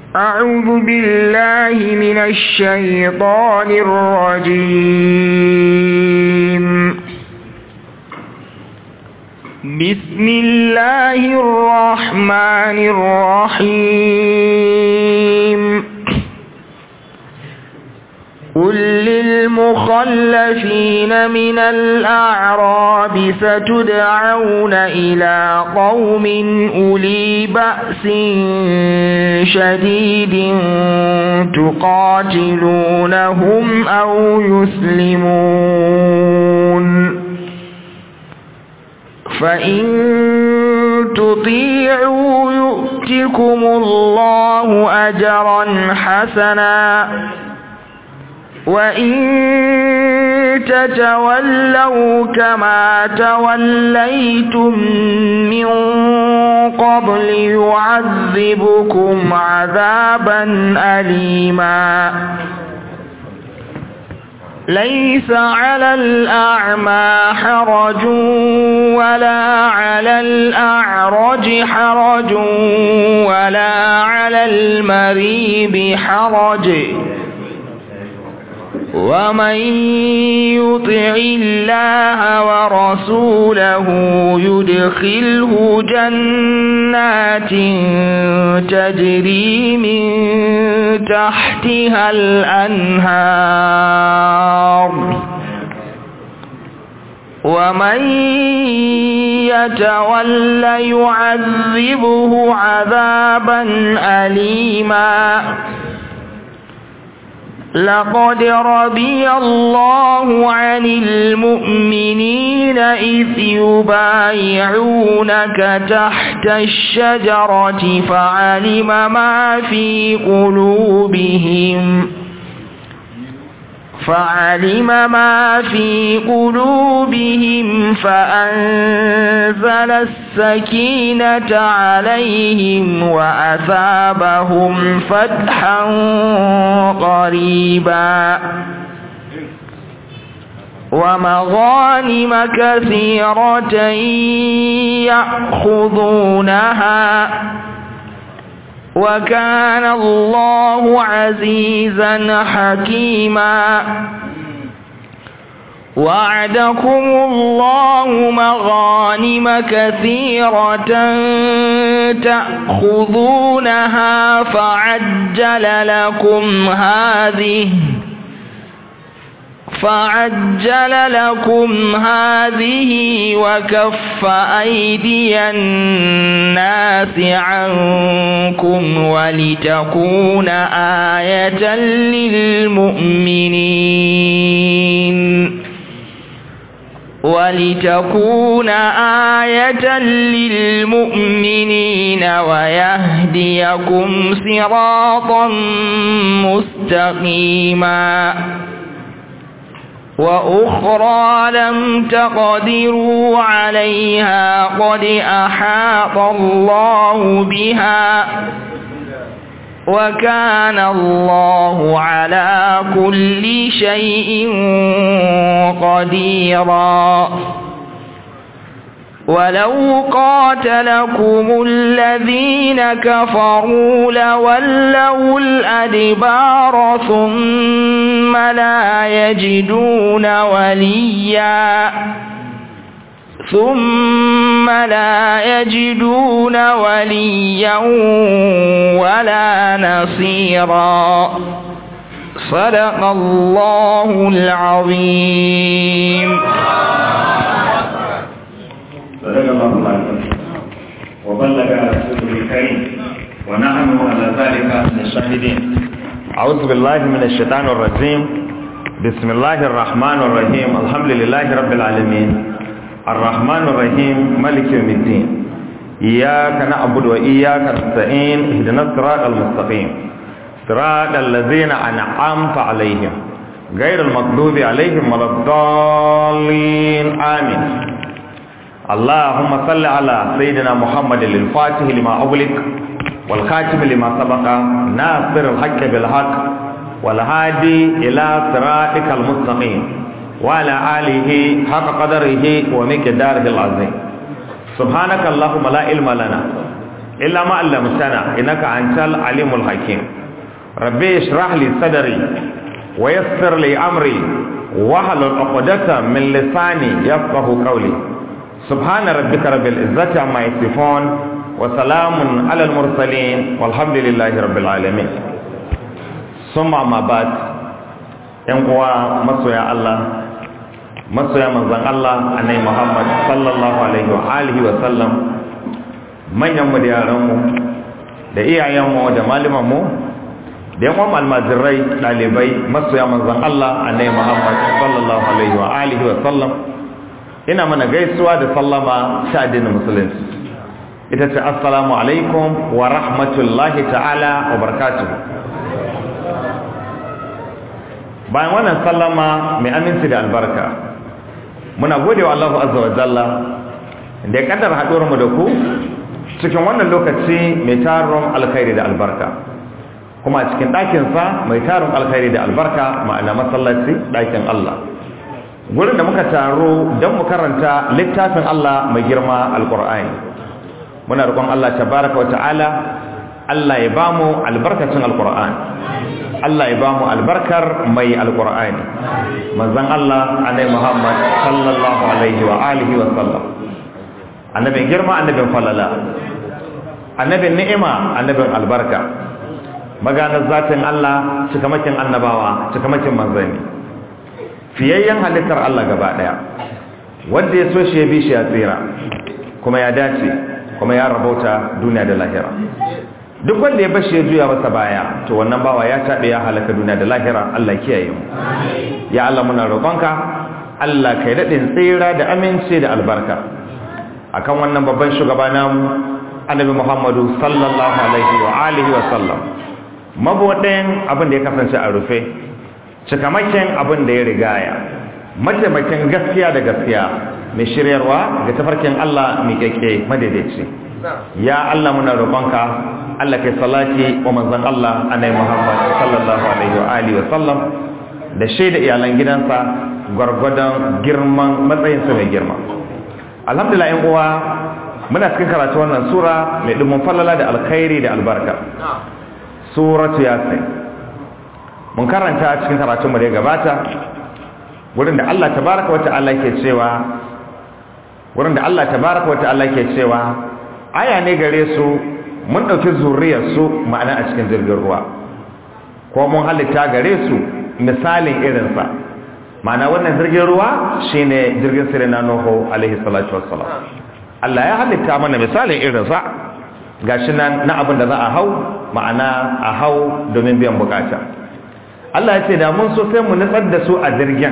أعوذ بالله من الشيطان الرجيم بسم الله الرحمن الرحيم قل للمخلفين من الأعراب ستدعون إلى قوم أولي بأس شديد تقاتلونهم أو يسلمون فإن تطيعوا يؤتكم الله أجرا حسنا وإن تتولوا كما توليتم من قبل يعذبكم عذابا أليما ليس على الأعمى حرج ولا على الأعرج حرج ولا على المريب حرج ومن يطع الله ورسوله يدخله جنات تجري من تحتها الأنهار ومن يتول يعذبه عذابا أليما لقد رضي الله عن المؤمنين إذ يبايعونك تحت الشجرة فعلم ما في قلوبهم فعلم ما في قلوبهم فأنزل السكينة عليهم وأثابهم فتحا قريبا ومغانم كثيرة يأخذونها وكان الله عزيزا حكيما وعدكم الله مغانم كثيرة تأخذونها فعجل لكم هذه فعجل لكم هذه وكف أيدي الناس عنكم ولتكون آية للمؤمنين ولتكون آية للمؤمنين ويهديكم صراطا مستقيما وأخرى لم تقدروا عليها قد أحاط الله بها وكان الله على كل شيء قديرا ولو قاتلكم الذين كفروا لولوا الأدبار ثم لا يجدون وليا ثم لا يجدون وليا ولا نصيرا صدق الله العظيم صدق الله العظيم وبلغ رسوله الكريم ونحن على ذلك من الشاهدين أعوذ بالله من الشيطان الرجيم بسم الله الرحمن الرحيم الحمد لله رب العالمين الرحمن الرحيم ملك يوم الدين إياك نعبد وإياك نستعين اهدنا الصراط المستقيم صراط الذين أنعمت عليهم غير المغضوب عليهم ولا الضالين آمين اللهم صل على سيدنا محمد الفاتح لما أغلق والخاتم لما سبق ناصر الحق بالحق والهادي إلى صراطك المستقيم وعلى آله حق قدره ومقداره العظيم سبحانك اللهم لا علم لنا إلا ما علمتنا إنك أنت العليم الحكيم ربي اشرح لي صدري ويسر لي أمري واحلل عقدة من لساني يفقه قولي سبحان ربك رب العزة عما يصفون وسلام على المرسلين والحمد لله رب العالمين ثم ما بعد yan uwa masoya Allah masoya manzon Allah annabi Muhammad sallallahu alaihi wa alihi wa sallam manyan mu da yaran mu da iyayen mu da malaman mu da yan uwan almajirai dalibai masoya manzon Allah annabi Muhammad sallallahu alaihi wa alihi wa sallam ina mana gaisuwa da sallama ta addinin musulunci ita ce assalamu alaikum wa rahmatullahi ta'ala wa barakatuh bayan wannan sallama mai aminci da albarka muna gode wa Allah azza wa jalla da ya kaddara haɗuwar mu da ku cikin wannan lokaci mai tarin alkhairi da albarka kuma cikin ɗakinsa mai tarin alkhairi da albarka ma'ana masallaci ɗakin Allah gurin da muka taro don mu karanta littafin Allah mai girma alkur'ani muna roƙon Allah tabaraka wa ta'ala Allah ya bamu albarkacin alkur'ani Allah ya bamu albarkar mai alkur'ani manzon Allah annabi Muhammad sallallahu alaihi wa alihi wa sallam annabin girma annabin falala annabin ni'ima annabin albarka maganar zatin Allah cikamakin annabawa cikamakin manzanni fiyayyen halittar Allah gaba daya wanda ya so shi ya bi shi ya tsira kuma ya dace kuma ya rabauta duniya da lahira duk wanda ya bashi ya juya masa baya to wannan bawa ya tabe ya halaka duniya da lahira Allah kiyaye mu ya Allah muna roƙonka Allah kai dadin tsira da aminci da albarka akan wannan babban shugaba namu Annabi Muhammadu sallallahu alaihi wa alihi wa sallam mabodin abin da ya kasance a rufe cikamakin abin da ya rigaya mataimakin gaskiya da gaskiya mai shiryarwa ga tafarkin Allah mai keke madaidaici ya Allah muna roƙonka Allah kai salati wa manzon Allah annabi Muhammad sallallahu alaihi wa alihi wa sallam da shaida iyalan gidansa gwargwadon girman matsayinsa mai girma alhamdulillah yan uwa muna cikin karatu wannan sura mai dumin falala da alkhairi da albarka suratu yasin mun karanta cikin karatun mu da ya gabata wurin da Allah tabaraka wa ta'ala ke cewa wurin da Allah tabaraka wa ta'ala ke cewa aya ne gare su mun dauki zuriyar su ma'ana a cikin jirgin ruwa ko mun halitta gare su misalin irin sa ma'ana wannan jirgin ruwa shine jirgin sirina Nuhu alaihi salatu wassalam Allah ya halitta mana misalin irin sa gashi nan na abin da za a hau ma'ana a hau domin biyan bukata Allah ya ce da mun so sai mu nutsar da su a jirgin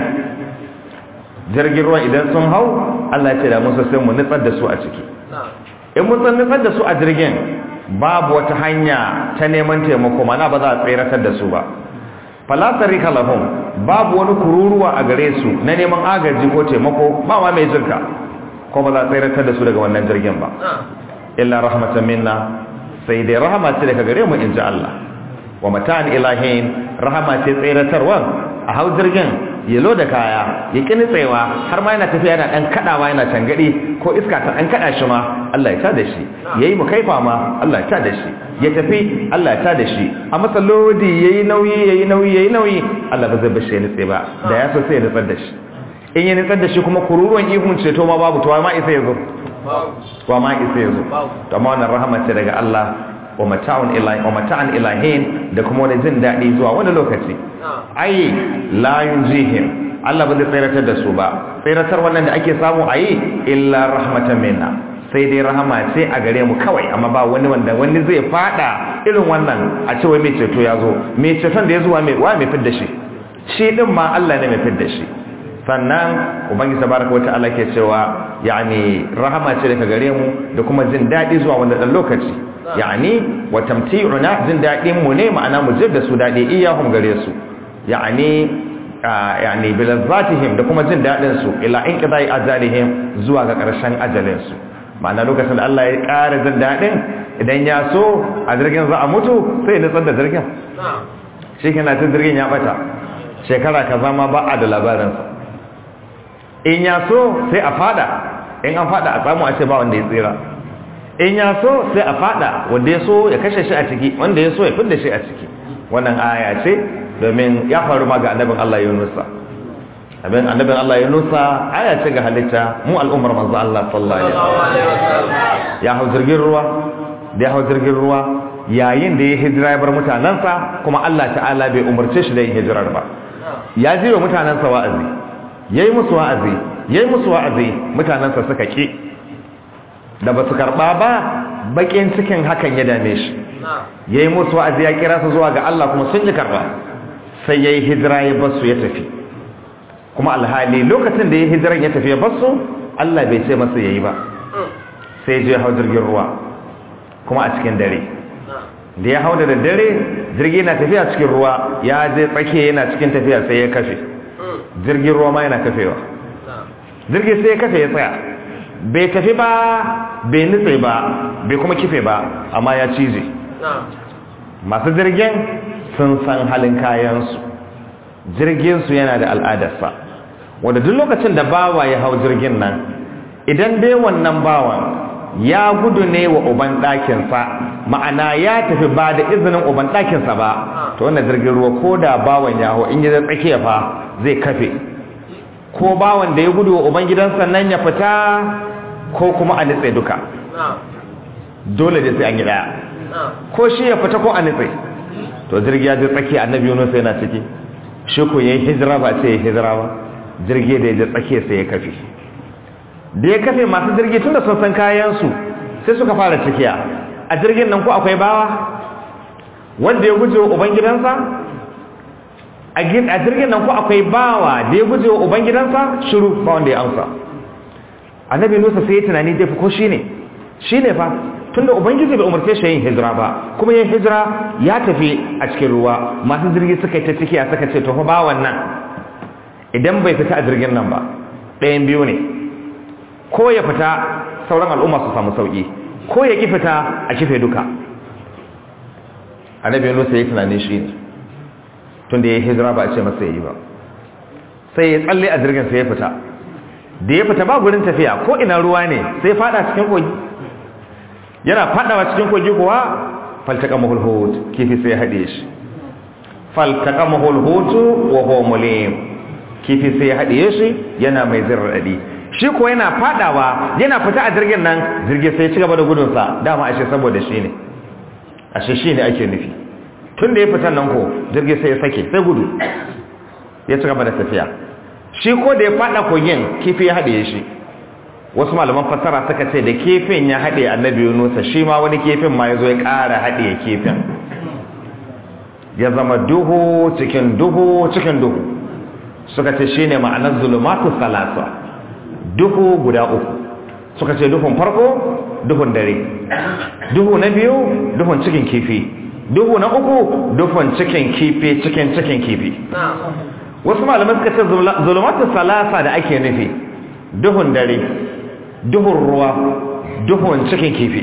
jirgin ruwa idan sun hau Allah ya ce da mun so sai mu nutsar da su a ciki in mun san nutsar da su a jirgin babu wata hanya ta neman taimako mana ba za a tseratar da su ba falasari kalahun babu wani kururuwa a gare su na neman agaji ko taimako ba ma mai jirka ko ba za a tseratar da su daga wannan jirgin ba illa rahmatan minna sai dai rahama ce daga gare mu in ji Allah wa mata'an ilahin rahama ce tseratarwa a hau jirgin ya loda kaya ya kini tsayawa har ma yana tafiya yana dan kadawa yana tangadi ko iska ta dan kada shi ma Allah ya tada shi yayi mu kaifa ma Allah ya tada shi ya tafi Allah ya tada shi a masa lodi yayi nauyi yayi nauyi yayi nauyi Allah ba zai bashi ya nitse ba da ya so sai ya nutsar da shi in ya nutsar da shi kuma kururuwan ihun ceto ma babu to ma isa yazo wa ma isa yazo to amma wannan rahama ce daga Allah wa mata'un ilahi wa mata'an ilahin da kuma wani jin daɗi zuwa wani lokaci ai la yunjihim Allah ba zai tsiratar da su ba tsiratar wannan da ake samu ayi illa rahmatan minna sai dai rahama ce a gare mu kawai amma ba wani wanda wani zai fada irin wannan a ce wai mai ceto ya zo mai ceton da ya zuwa mai wa mai fidda shi shi din ma Allah ne mai fidda shi sannan ubangiji tabaraka wa ta'ala ke cewa yani rahama ce daga gare mu da kuma jin daɗi zuwa wanda dan lokaci yani wa tamti'una jin daɗin mu ne ma'ana mu jir da su daɗi iyahum gare su yani yani bilazzatihim da kuma jin daɗin su ila inqidai ajalihim zuwa ga ƙarshen ajalin su ma'ana lokacin da Allah ya ƙara jin daɗin idan ya so a jirgin za a mutu sai ya nutsar da jirgin shi kana tun jirgin ya bata shekara ka zama ba a da labarinsa in ya so sai a fada in an fada a samu a ce ba wanda ya tsira in ya so sai a fada wanda ya so ya kashe shi a ciki wanda ya so ya fidda shi a ciki wannan aya ce domin ya faru ma ga annabin Allah Yunusa abin annabin Allah Yunusa aya ce ga halitta mu al'ummar manzo Allah sallallahu alaihi wasallam ya hau jirgin ruwa da ya hau jirgin ruwa yayin da ya hijira ya bar mutanansa kuma Allah ta'ala bai umarce shi da yin hijirar ba ya ji wa mutanansa wa'azi yayi musu wa'azi yayi musu wa'azi mutanansa suka ki da ba su karɓa ba bakin cikin hakan ya dame shi ya yi musu wa'azi ya kira su zuwa ga Allah kuma sun yi karɓa sai ya yi hijira ya basu ya tafi kuma alhali lokacin da ya hijiran ya tafi ya basu Allah bai ce masa ya yi ba sai je hau jirgin ruwa kuma a cikin dare da ya hau da dare jirgi na tafiya cikin ruwa ya je tsakiya yana cikin tafiya sai ya kafe jirgin ruwa ma yana kafewa jirgi sai ya kafe ya tsaya bai tafi ba bai nutse ba bai kuma kife ba amma ya cije masu jirgin sun san halin kayansu jirginsu yana da al'adarsa wanda duk lokacin da bawa ya hau jirgin nan idan dai wannan bawan ya gudu ne wa uban ɗakinsa ma'ana ya tafi ba da izinin uban ɗakinsa ba to wannan jirgin ruwa ko da bawan ya hau in yi zai tsakiya fa zai kafe ko bawan da ya gudu wa uban gidansa nan ya fita ko kuma a nitse duka dole da sai an yi daya ko shi ya fita ko a nitse to jirgi ya je tsakiya annabi Yunus yana ciki shi ko yayi hijira ba sai ya hijira ba jirgi da ya je tsakiya sai ya kafe da ya kafe masu jirgi tunda sun san kayan su sai suka fara cikiya a jirgin nan ko akwai bawa wanda ya guje wa uban gidansa a jirgin nan ko akwai bawa da ya guje wa uban gidansa shiru ba wanda ya amsa annabi Musa sai ya tunani dai ko shine shine fa tunda ubangiji bai umarce shi yin hijira ba kuma yin hijira ya tafi a cikin ruwa masu jirgi suka yi ta ciki a suka ce to fa ba wannan idan bai fita a jirgin nan ba ɗayan biyu ne ko ya fita sauran al'umma su samu sauki ko ya ki fita a kife duka annabi Musa ya tunani shi ne tunda ya hijira ba a ce masa yi ba sai ya tsalle a jirgin sai ya fita da ya fita ba gurin tafiya ko ina ruwa ne sai fada cikin kogi yana fadawa cikin kogi kuwa faltaka mahulhut kifi sai ya haɗe shi faltaka mahulhut wa huwa mulim kifi sai ya haɗe shi yana mai zirradi shi ko yana fadawa yana fita a jirgin nan jirgin sai ya ci gaba da gudunsa dama ashe saboda shi ne ashe shi ne ake nufi tun da ya fita nan ko jirgin sai ya sake sai gudu ya ci gaba da tafiya shi ko da ya fada kogin kifi ya haɗe shi wasu malaman fassara suka ce da kifin ya haɗe annabi yunusa shi ma wani kifin ma ya zo ya ƙara haɗe kifin ya zama duhu cikin duhu cikin duhu suka ce shi ne ma'anar zulumatu salasa duhu guda uku suka ce duhun farko duhun dare duhu na biyu duhun cikin kifi duhu na uku duhun cikin kifi cikin cikin kifi wasu malamai suka ce zulumatu salasa da ake nufi duhun dare duhun ruwa duhun cikin kifi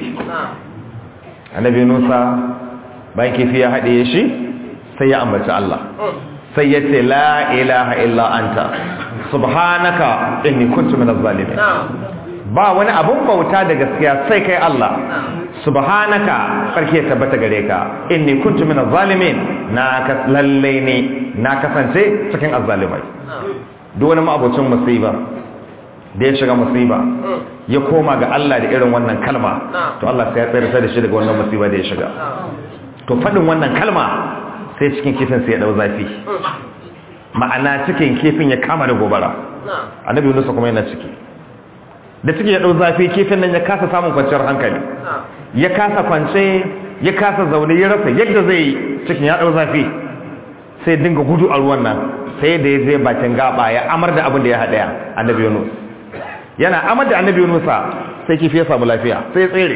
annabi nusa bayan kifi ya haɗe shi sai ya ambaci Allah sai ya ce la ilaha illa anta subhanaka inni kuntu minaz zalimin ba wani abun bauta da gaskiya sai kai Allah subhanaka sarki ya tabbata gare ka inni kuntu minaz zalimin na ka lalle ne na kasance cikin azzalimai duk wani ma'abocin musiba da ya shiga musiba ya koma ga Allah da irin wannan kalma to Allah sai ya tsayar da shi daga wannan musiba da ya shiga to fadin wannan kalma sai cikin kifin sai ya dau zafi ma'ana cikin kifin ya kama da gobara annabi Yunus kuma yana ciki da ciki ya dau zafi kifin nan ya kasa samun kwanciyar hankali ya kasa kwance ya kasa zaune ya rasa yadda zai cikin ya dau zafi sai dinga gudu a ruwan nan sai da ya je bakin gaba ya amar da abin da ya haɗaya annabi Yunus yana amar da annabi Yunus sai kifi ya samu lafiya sai ya tsere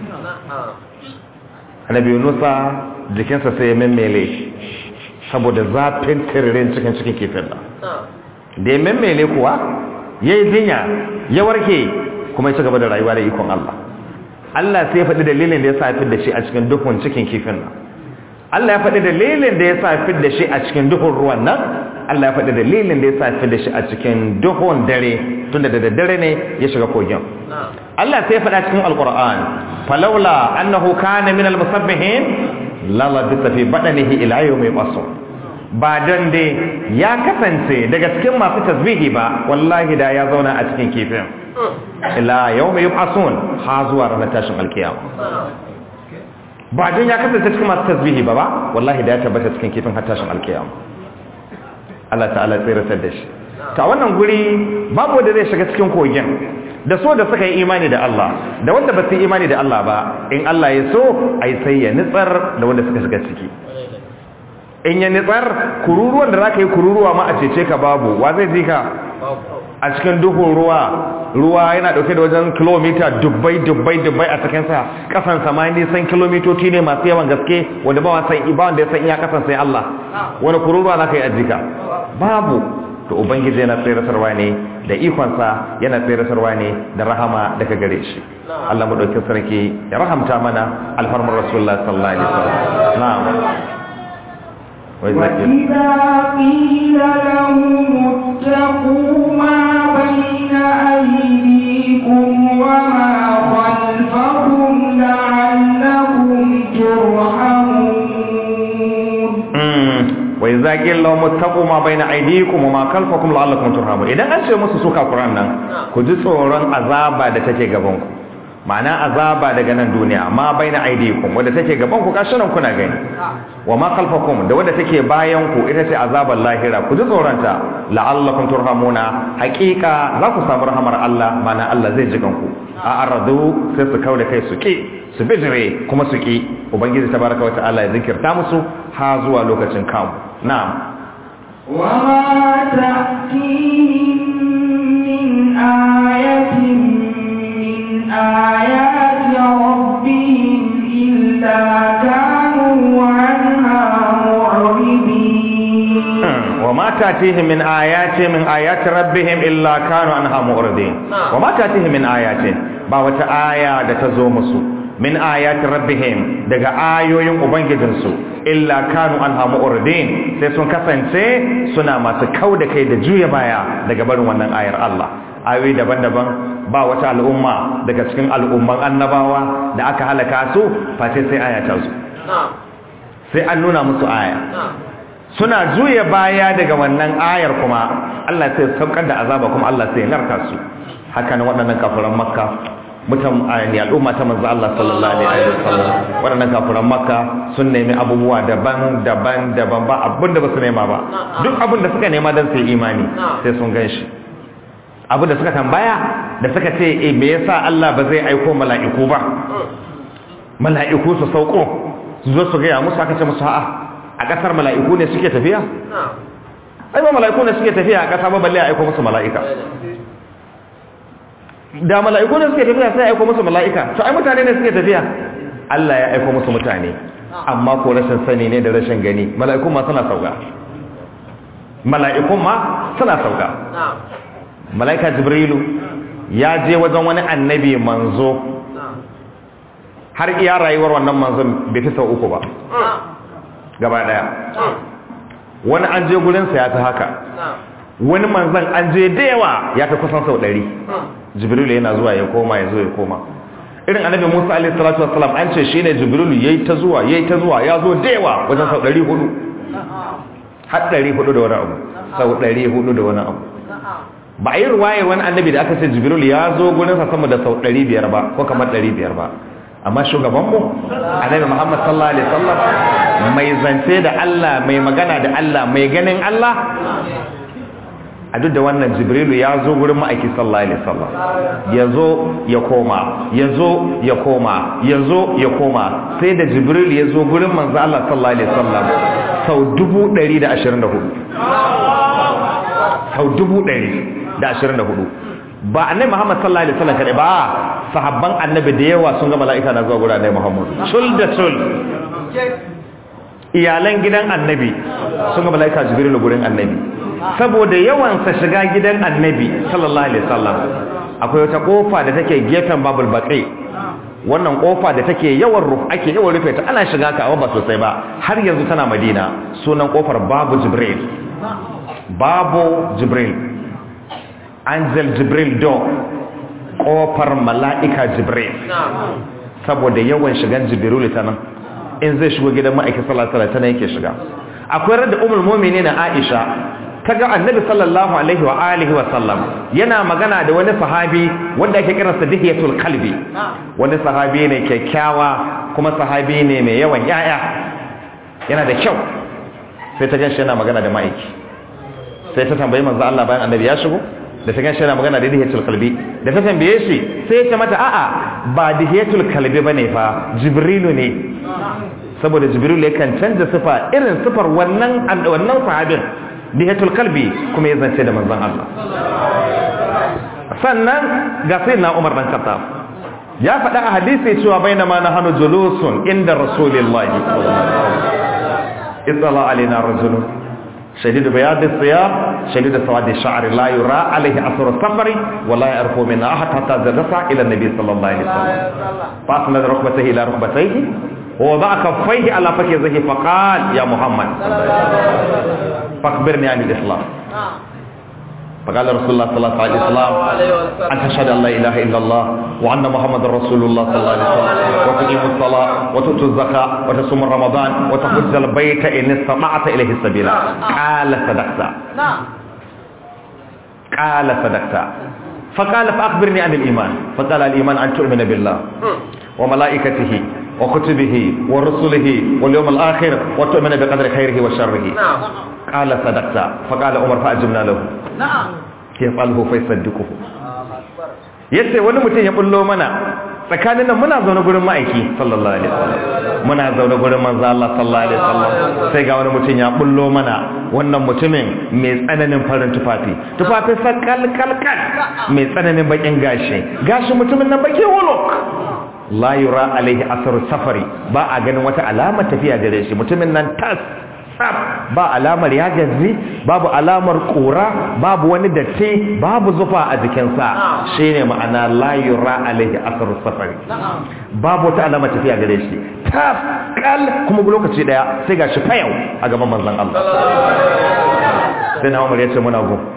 annabi Yunus jikinsa sai ya memmele saboda zafin tiririn cikin cikin kifin nan da ya memmele kuwa ya yi jinya ya warke kuma ya ci gaba da rayuwa da ikon Allah Allah sai ya faɗi dalilin da ya sa da shi a cikin duhun cikin kifin nan Allah ya faɗi dalilin da ya sa da shi a cikin duhun ruwan nan Allah ya faɗi dalilin da ya sa da shi a cikin duhun dare tunda da daddare ne ya shiga kogin Allah sai ya faɗa cikin alquran falawla annahu kana min almusabbihin la labisa fi badanihi ila yawmi yub'asun ba don dai ya kasance daga cikin masu tasbihi ba wallahi da ya zauna a cikin kifin ila yawmi yub'asun ha zuwa ranar tashin alkiyama ba don ya kasance cikin masu tasbihi ba ba wallahi da ya tabbata cikin kifin har tashin alkiyama Allah ta'ala tsiratar da shi ta wannan guri babu wanda zai shiga cikin kogin da so da suka yi imani da Allah da wanda ba su yi imani da Allah ba in Allah ya so ai sai ya nitsar da wanda suka shiga ciki in ya nitsar kururuwan da za ka yi kururuwa ma a cece ka babu wa zai ji ka a cikin duhun ruwa ruwa yana dauke da wajen kilomita dubbai dubbai dubbai a cikinsa kasan sama nisan kilomitoci ne masu yawan gaske wanda ba wasan ba wanda ya san iya kasan sai Allah wani kururuwa za ka yi ajika babu to ubangiji yana tsirasarwa ne da ikonsa yana tsirasarwa ne da rahama daga gare shi Allah mu dauki sarki ya rahamta mana alfarmar rasulullah sallallahu alaihi wasallam na'am وإذا قيل لهم اتقوا ما بين أيديكم وما خلفكم لعلكم ترحمون وإذا قيل لهم اتقوا ما بين أيديكم وما خلفكم لعلكم ترحمون إذا أنت musu suka Qur'an nan ku ji tsoron azaba da take gaban ku ma'ana azaba daga nan duniya ma baina aidikum wanda take gaban ku kashinan kuna gani wa ma khalfakum da wanda take bayan ku ita ce azabar lahira ku ji tsoronta la'allakum turhamuna haqiqa za ku samu rahamar Allah ma'ana Allah zai jigan ku a aradu sai su kauda kai su ki su bijire kuma su ki ubangiji tabaraka wa ta'ala ya zikirta musu ha zuwa lokacin kamu na'am وما تأتيهم من آية من آيات ربهم إلا كانوا عنها معرضين وما تأتيهم من آيات من آيات ربهم إلا كانوا عنها معرضين وما تأتيهم من آيات ba wata aya da ta zo musu min ayati rabbihim daga ayoyin ubangijinsu illa kanu anha mu'ridin sai sun kasance suna masu kauda kai da juya baya daga barin wannan ayar Allah ayoyi daban-daban ba wata al'umma daga cikin al'umman annabawa da aka halaka su face sai aya ta zo sai an nuna musu aya suna juya baya daga wannan ayar kuma Allah sai saukar da azaba kuma Allah sai narka su haka nan waɗannan kafiran makka mutan ayani al'umma ta manzo Allah sallallahu alaihi wasallam waɗannan kafiran makka sun nemi abubuwa daban-daban daban ba abin da ba su nema ba duk abin da suka nema don su yi imani sai sun gan shi abu da suka tambaya da suka ce e me yasa Allah ba zai aiko mala'iku ba mala'iku su sauko su zo su gaya musu aka ce musu a'a a kasar mala'iku ne suke tafiya ai ba mala'iku ne suke tafiya a kasa ba balle a aiko musu mala'ika da mala'iku ne suke tafiya sai aiko musu mala'ika to ai mutane ne suke tafiya Allah ya aiko musu mutane amma ko rashin sani ne da rashin gani mala'ikun ma suna sauka mala'ikun ma suna sauka mala'ika jibrilu ya je wajen wani annabi manzo har iya rayuwar wannan manzon bai fi sau uku ba gaba daya wani an je gurinsa ya ta haka wani manzon an je da yawa ya ta kusan sau ɗari jibrilu yana zuwa ya koma ya zo ya koma irin annabi musa alaihi salatu wassalam an ce shine jibrilu yayi ta zuwa yayi ta zuwa ya zo da yawa wajen sau ɗari hudu har ɗari hudu da wani abu sau ɗari hudu da wani abu ba a yi ruwayar wani annabi da aka ce jibril ya zo gurinsa sama da sau 500 ba ko kamar 500 ba amma shugabanmu annabi muhammad sallallahu alaihi wasallam mai zance da Allah mai magana da Allah mai ganin Allah a duk da wannan jibrilu ya zo gurin ma'aiki sallallahu alaihi wasallam ya zo ya koma ya zo ya koma ya zo ya koma sai da jibrilu ya zo gurin manzo Allah sallallahu alaihi wasallam sau 124 sau dubu ɗari da ashirin da hudu ba annabi muhammad sallallahu alaihi wasallam kadai ba sahabban annabi da yawa sun ga mala'ika na zuwa gurin annabi muhammad sul da sul iyalan gidan annabi sun ga mala'ika jibril gurin annabi saboda yawan sa shiga gidan annabi sallallahu alaihi wasallam akwai wata kofa da take gefen babul baqi wannan kofa da take yawan ruf ake yawan rufe ta ana shiga ka ba sosai ba har yanzu tana madina sunan kofar babu jibril babu jibril angel jibril door kofar mala'ika jibril saboda yawan shigan jibril ta nan in zai shigo gidan ma'aikin sallallahu alaihi wasallam yake shiga akwai rada ummul mu'minin Aisha kaga annabi sallallahu alaihi wa alihi wa sallam yana magana da wani sahabi wanda ake kiransa dihiyatul qalbi wani sahabi ne kyakkyawa kuma sahabi ne mai yawan yaya yana da kyau sai ta ganshi yana magana da ma'aiki sai ta tambayi manzo Allah bayan annabi ya shigo da ta ganshi yana magana da dihiyatul qalbi da ta tambaye shi sai ta mata a'a ba dihiyatul qalbi bane fa jibrilu ne saboda jibrilu yakan canza sifa irin sifar wannan wannan sahabin dihiyatul qalbi kuma ya zance da manzon Allah sannan ga sayyidina Umar dan Khattab ya faɗa a hadisi cewa bainama nahnu julusun inda rasulillahi sallallahu alaihi wasallam اطلع علينا رجل شديد بياض الثياب شديد سواد الشعر لا يرى عليه اثر السفر ولا يعرف من احد حتى جلس الى النبي صلى الله عليه وسلم فاسند ركبتيه الى ركبتيه ووضع كفيه على فخذه فقال يا محمد فاخبرني عن الاسلام فقال رسول الله صلى الله عليه وسلم أن تشهد أن لا إله إلا الله وأن محمد رسول الله صلى الله عليه وسلم وتقيم الصلاة وتؤتي الزكاة وتصوم رمضان وتحج البيت إن استطعت إليه السبيل قال صدقت قال صدقت فقال فأخبرني عن الإيمان فقال الإيمان أن تؤمن بالله وملائكته وكتبه ورسله واليوم الآخر وتؤمن بقدر خيره وشره قال صدقت فقال عمر فأجبنا له يفعله فيصدقه yace wani mutum ya bullo mana tsakanin nan muna zaune gurin ma'aiki sallallahu alaihi wasallam muna zaune gurin manzo Allah sallallahu alaihi wasallam sai ga wani mutum ya bullo mana wannan mutumin mai tsananin farin tufafi tufafi sakal kalkal mai tsananin bakin gashi gashi mutumin nan baki wolok la yura alaihi asar safari ba a ganin wata alama tafiya gare shi mutumin nan tas tsaf ba alamar ya gazi babu alamar kura babu wani datti babu zufa a jikinsa shine ma'ana la yura alaihi asar safari babu wata alamar tafiya gare shi tas kal kuma lokaci daya sai gashi fayau a gaban manzon Allah sai na Umar ya ce muna go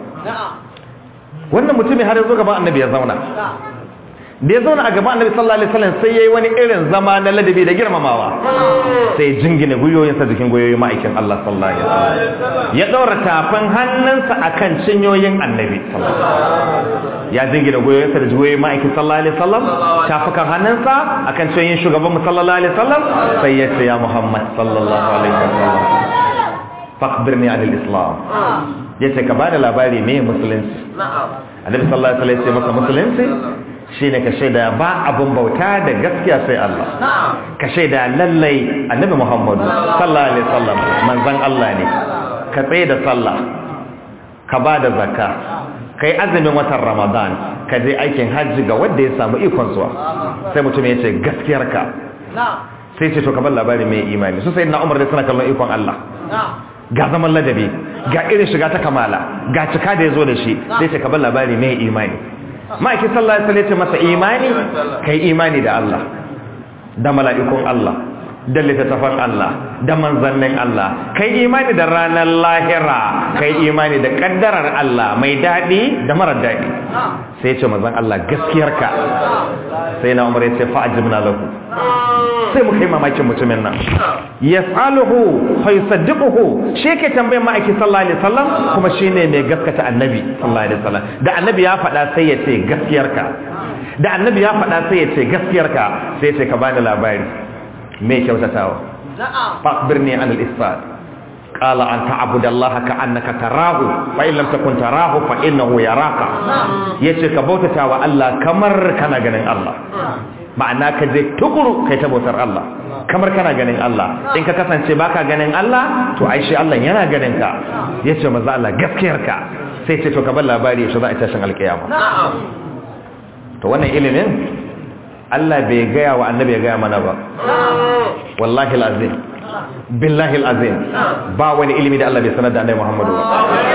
wannan mutumin har yanzu gaban annabi ya zauna da ya zauna a gaban annabi sallallahu alaihi wasallam sai yayi wani irin zama na ladabi da girmamawa sai jingine guyoyinsa jikin guyoyin ma'aikin Allah sallallahu alaihi wasallam ya daura tafin hannunsa akan cinyoyin annabi ya jingine guyoyinsa da guyoyin ma'aikin sallallahu alaihi wasallam tafukan hannunsa akan cinyoyin shugaban sallallahu alaihi wasallam sai ya ce ya Muhammad sallallahu alaihi wasallam faqbirni anil islam yace ka bada labari me musulunci annabi sallallahu alaihi wasallam ya ce masa musulunci shi ne ka shaida ba abin bauta da gaskiya sai Allah ka shaida lallai annabi Muhammadu sallallahu alaihi wasallam manzon Allah ne ka tsaye da sallah ka ba da zakka kai azumin watan Ramadan ka je aikin hajji ga wanda ya samu ikon zuwa sai mutum ya ce gaskiyarka sai ce to ka bar labari mai imani su sai na Umar da suna kallon ikon Allah ga zaman ladabi ga irin shiga ta kamala ga cika da ya zo da shi sai ce ka bar labari mai imani ma'aikin sallallahu alaihi wasallam masa imani kai imani da Allah da mala'ikun Allah da littattafan Allah da manzannin Allah kai imani da ranar lahira kai imani da kaddarar Allah mai daɗi da marar daɗi sai ce manzan Allah gaskiyarka sai na umar ya ce fa'ajibna lahu sai mu kai mamakin mutumin nan yas'aluhu fa yusaddiquhu shi yake tambayar ma'aikin sallallahu alaihi wasallam kuma shine mai gaskata annabi sallallahu alaihi wasallam da annabi ya faɗa sai ya ce gaskiyarka da annabi ya faɗa sai ya ce gaskiyarka sai ya ce ka bani labari me kyautatawa fa'birni an al-ihsan qala an ta'budu allaha ka'annaka tarahu fa in lam takun tarahu fa innahu yaraka yace ka bautata wa Allah kamar kana ganin Allah ma'ana ka je tukuru kai ta bautar Allah kamar kana ganin Allah in ka kasance baka ganin Allah to ai shi Allah yana ganin ka yace manzo Allah gaskiyar ka sai ce to ka bar labari shi za a tashin alkiyama to wannan ilimin Allah bai gaya wa annabi ya gaya mana ba wallahi alazim billahi alazim ba wani ilimi da Allah bai sanar da annabi Muhammadu ba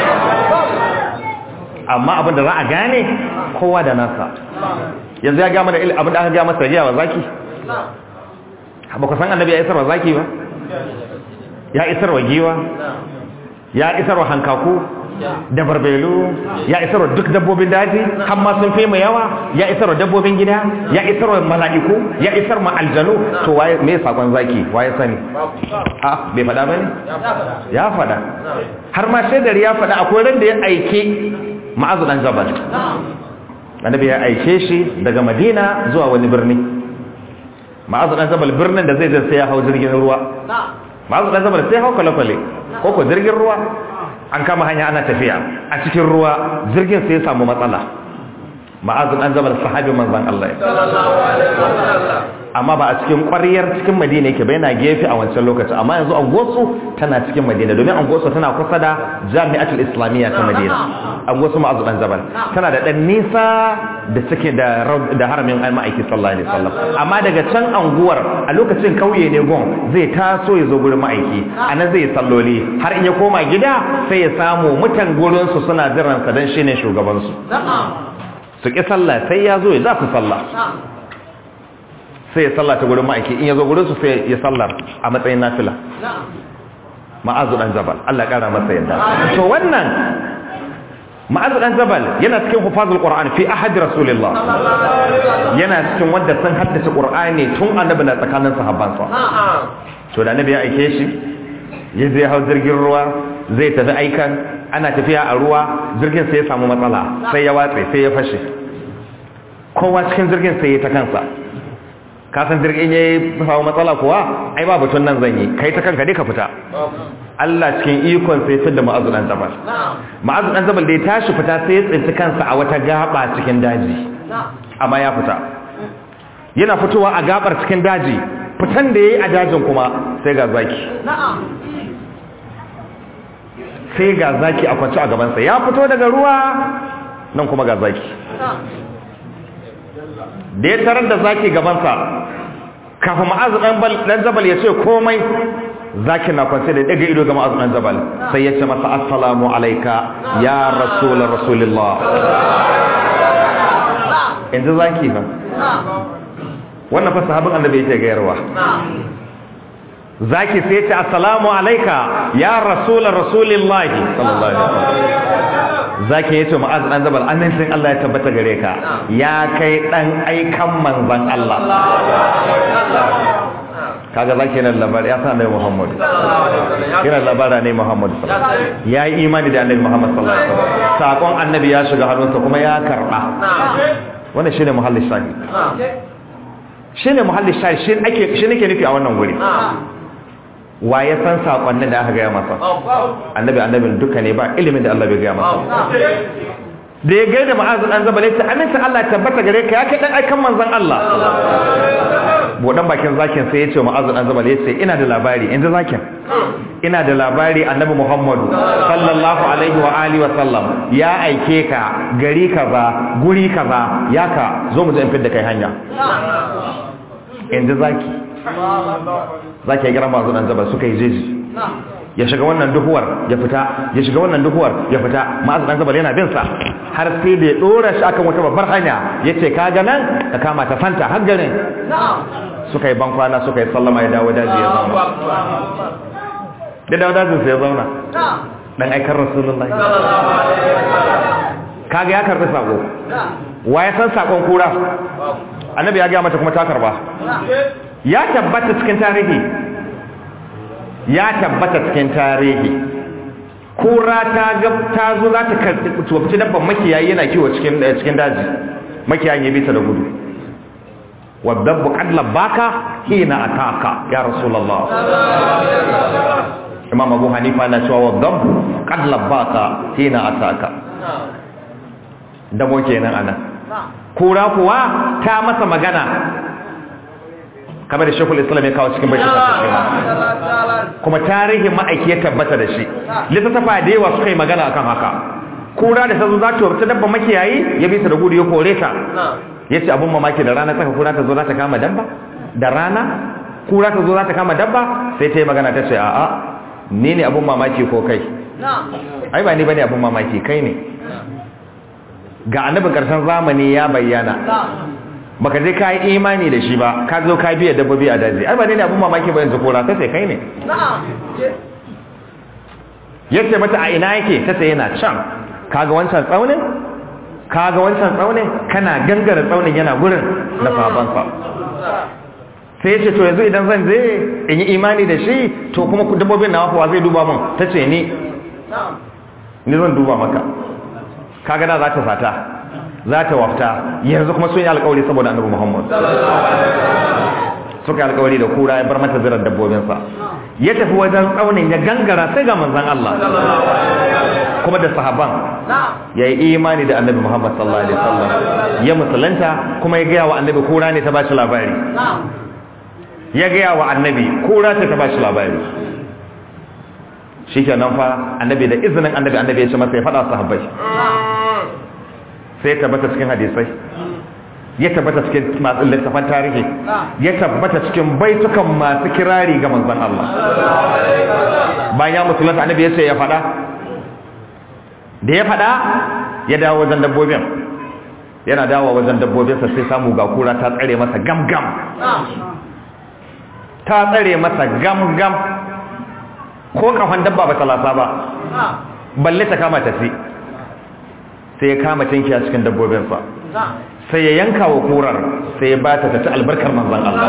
amma abin da za a gane kowa da nasa yanzu ya gama da abin da aka gama masa jiya wa zaki ba ku san annabi ya isar wa zaki ba ya isar wa giwa ya isar wa hankaku da barbelu ya isarwa duk dabbobin daji har ma sun fi mu yawa ya isarwa dabbobin gida ya isarwa mala'iku ya isar ma aljanu to waye me sakon zaki waye sani a bai faɗa bane ya faɗa har ma shaidar ya faɗa akwai ran da ya aike ma'azu dan jabal annabi ya aike shi daga madina zuwa wani birni ma'azu dan jabal birnin da zai je sai ya hau jirgin ruwa ma'azu dan jabal sai hau kwale-kwale ko ko jirgin ruwa an kama hanya ana tafiya a cikin ruwa jirgin sai ya samu matsala ma'azu dan jabal sahabi manzon Allah amma ba a cikin ƙwariyar cikin madina yake ba yana gefe a wancan lokaci amma yanzu angosu tana cikin madina domin angosu tana kusa da jami'atul islamiyya ta madina angosu ma'azu dan jabal tana da dan nisa da take da da haramin ma'aiki sallallahu alaihi wasallam amma daga can anguwar a lokacin kauye ne gon zai taso ya zo gurin ma'aiki anan zai salloli har in ya koma gida sai ya samu mutan gurin su suna jiran sa dan shine shugaban su su ki sallah sai ya zo ya za su sallah sai ya salla ta gurin ma'aiki in ya zo gurin su sai ya sallar a matsayin nafila ma'azu dan jabal Allah ya kara masa yadda to wannan ma'azu dan jabal yana cikin hufazul qur'an fi ahad rasulillah yana cikin wanda sun haddace qur'ani tun annabi na tsakanin sahabbansa to da annabi ya aike shi ya zai hau jirgin ruwa zai tafi aikan ana tafiya a ruwa jirgin sai ya samu matsala sai ya watse sai ya fashe kowa cikin jirgin sai ya ta kansa kasan jirgin ya yi samu matsala kuwa ai ba batun nan zan yi kai ta kanka dai ka fita Allah cikin ikon sai fitar da ma'azu dan zabal ma'azu dan zabal da ya tashi fita sai ya tsinci kansa a wata gaba cikin daji amma ya fita yana fitowa a gabar cikin daji fitan da yayi a dajin kuma sai ga zaki sai ga zaki a kwance a gabansa ya fito daga ruwa nan kuma ga zaki da ya tarar da zaki gabansa kafin ma'azu dan zabal ya ce komai zaki na kwance da daga ido ga ma'azu dan zabal sai ya ce masa assalamu alaika ya rasul rasulillah inda zaki fa wannan fa sahabin annabi yake gayarwa zaki sai ce assalamu alaika ya rasul rasulillah sallallahu alaihi wasallam zaki yace mu'az dan zabal amincin Allah ya tabbata gare ka ya kai dan aikan manzon Allah kaga zaki yana labari ya san annabi Muhammad yana labara ne Muhammad ya yi imani da annabi Muhammad sallallahu alaihi wasallam sakon annabi ya shiga hannunsa kuma ya karba wannan shine muhallin shahi shine muhallin shahi shi ake shi nake nufi a wannan guri wa ya san sakonnin da aka gaya masa annabi annabin duka ne ba ilimin da Allah bai gaya masa da ya gaida ma'azu dan zabale ta aminta Allah tabbata gare ka ya kai dan aikan manzon Allah bodan bakin zakin sai ya ce ma'azu dan zabale ya ce ina da labari inda zakin ina da labari annabi Muhammadu sallallahu alaihi wa alihi wa sallam ya aike ka gari kaza guri kaza ya ka zo mu je in fidda kai hanya inda zaki zaki ya gira mazu dan zaba suka yi jeji ya shiga wannan duhuwar ya fita ya shiga wannan duhuwar ya fita ma'azu dan zaba yana bin sa har sai da ya dora shi akan wata babbar hanya yace ka ga nan ka kama ta fanta har garin suka yi bankwana suka yi sallama ya dawo daji ya zauna da dawo dajin sai ya zauna dan aikar rasulullahi kaga ya karbi sako wa ya san sakon kura annabi ya ga mata kuma ta karba ya tabbata cikin tarihi ya tabbata cikin tarihi kura ta ga ta zo za ta karbi dabban makiyayi yana kiwo cikin cikin daji makiyayin ya bi ta da gudu wadabbu qad labaka hina ataka ya rasulullah imam abu hanifa na cewa wadabbu qad labaka hina ataka damo kenan anan kura kuwa ta masa magana kamar da shekul islam ya kawo cikin bashi shi kuma tarihin ma'aiki ya tabbata da shi littattafa da yawa suka yi magana akan haka kura da ta zo za ta wata dabba makiyayi ya bisa da gudu ya kore ta ya ce abin mamaki da rana tsaka kura ta zo za ta kama dabba da rana kura ta zo za ta kama dabba sai ta yi magana ta ce a'a ni ne abin mamaki ko kai ai ba ni bane abin mamaki kai ne ga annabi karshen zamani ya bayyana baka je ka yi imani da shi ba ka zo ka biya dabbobi a daji ai ba ne abun mamaki ba yanzu kora sai kai ne yace mata a ina yake tace yana can kaga wancan tsaunin kaga wancan tsaunin kana gangara tsaunin yana gurin da sabansa sai ya ce to yanzu idan zan je in yi imani da shi to kuma dabbobin na wafuwa zai duba mun ta ce ni ni zan duba maka kaga da za ta fata za ta wafta yanzu kuma sun yi alkawari saboda annabi muhammad suka yi alkawari da kura ya bar mata zirar dabbobinsa ya tafi wajen tsaunin ya gangara sai ga manzan Allah kuma da sahaban ya yi imani da annabi muhammad sallallahu alaihi wasallam ya musulunta kuma ya gaya wa annabi kura ne ta ba shi labari ya gaya wa annabi kura ta ta ba shi labari shi ke nan fa annabi da izinin annabi annabi ya ce masa ya faɗa sahabbai sai ya tabbata cikin hadisai ya tabbata cikin masu littafan tarihi ya tabbata cikin baitukan masu kirari ga manzon Allah bayan ya musulunta annabi ya ce ya faɗa da ya faɗa ya dawo wajen dabbobin yana dawo wajen dabbobinsa sai samu ga kura ta tsare masa gam-gam ta tsare masa gam-gam ko kafan dabba ba talasa ba balle ta kama tafi sai ya kama tinki a cikin dabbobinsa sai ya yanka wa kurar sai ya bata ta ci albarkar manzan Allah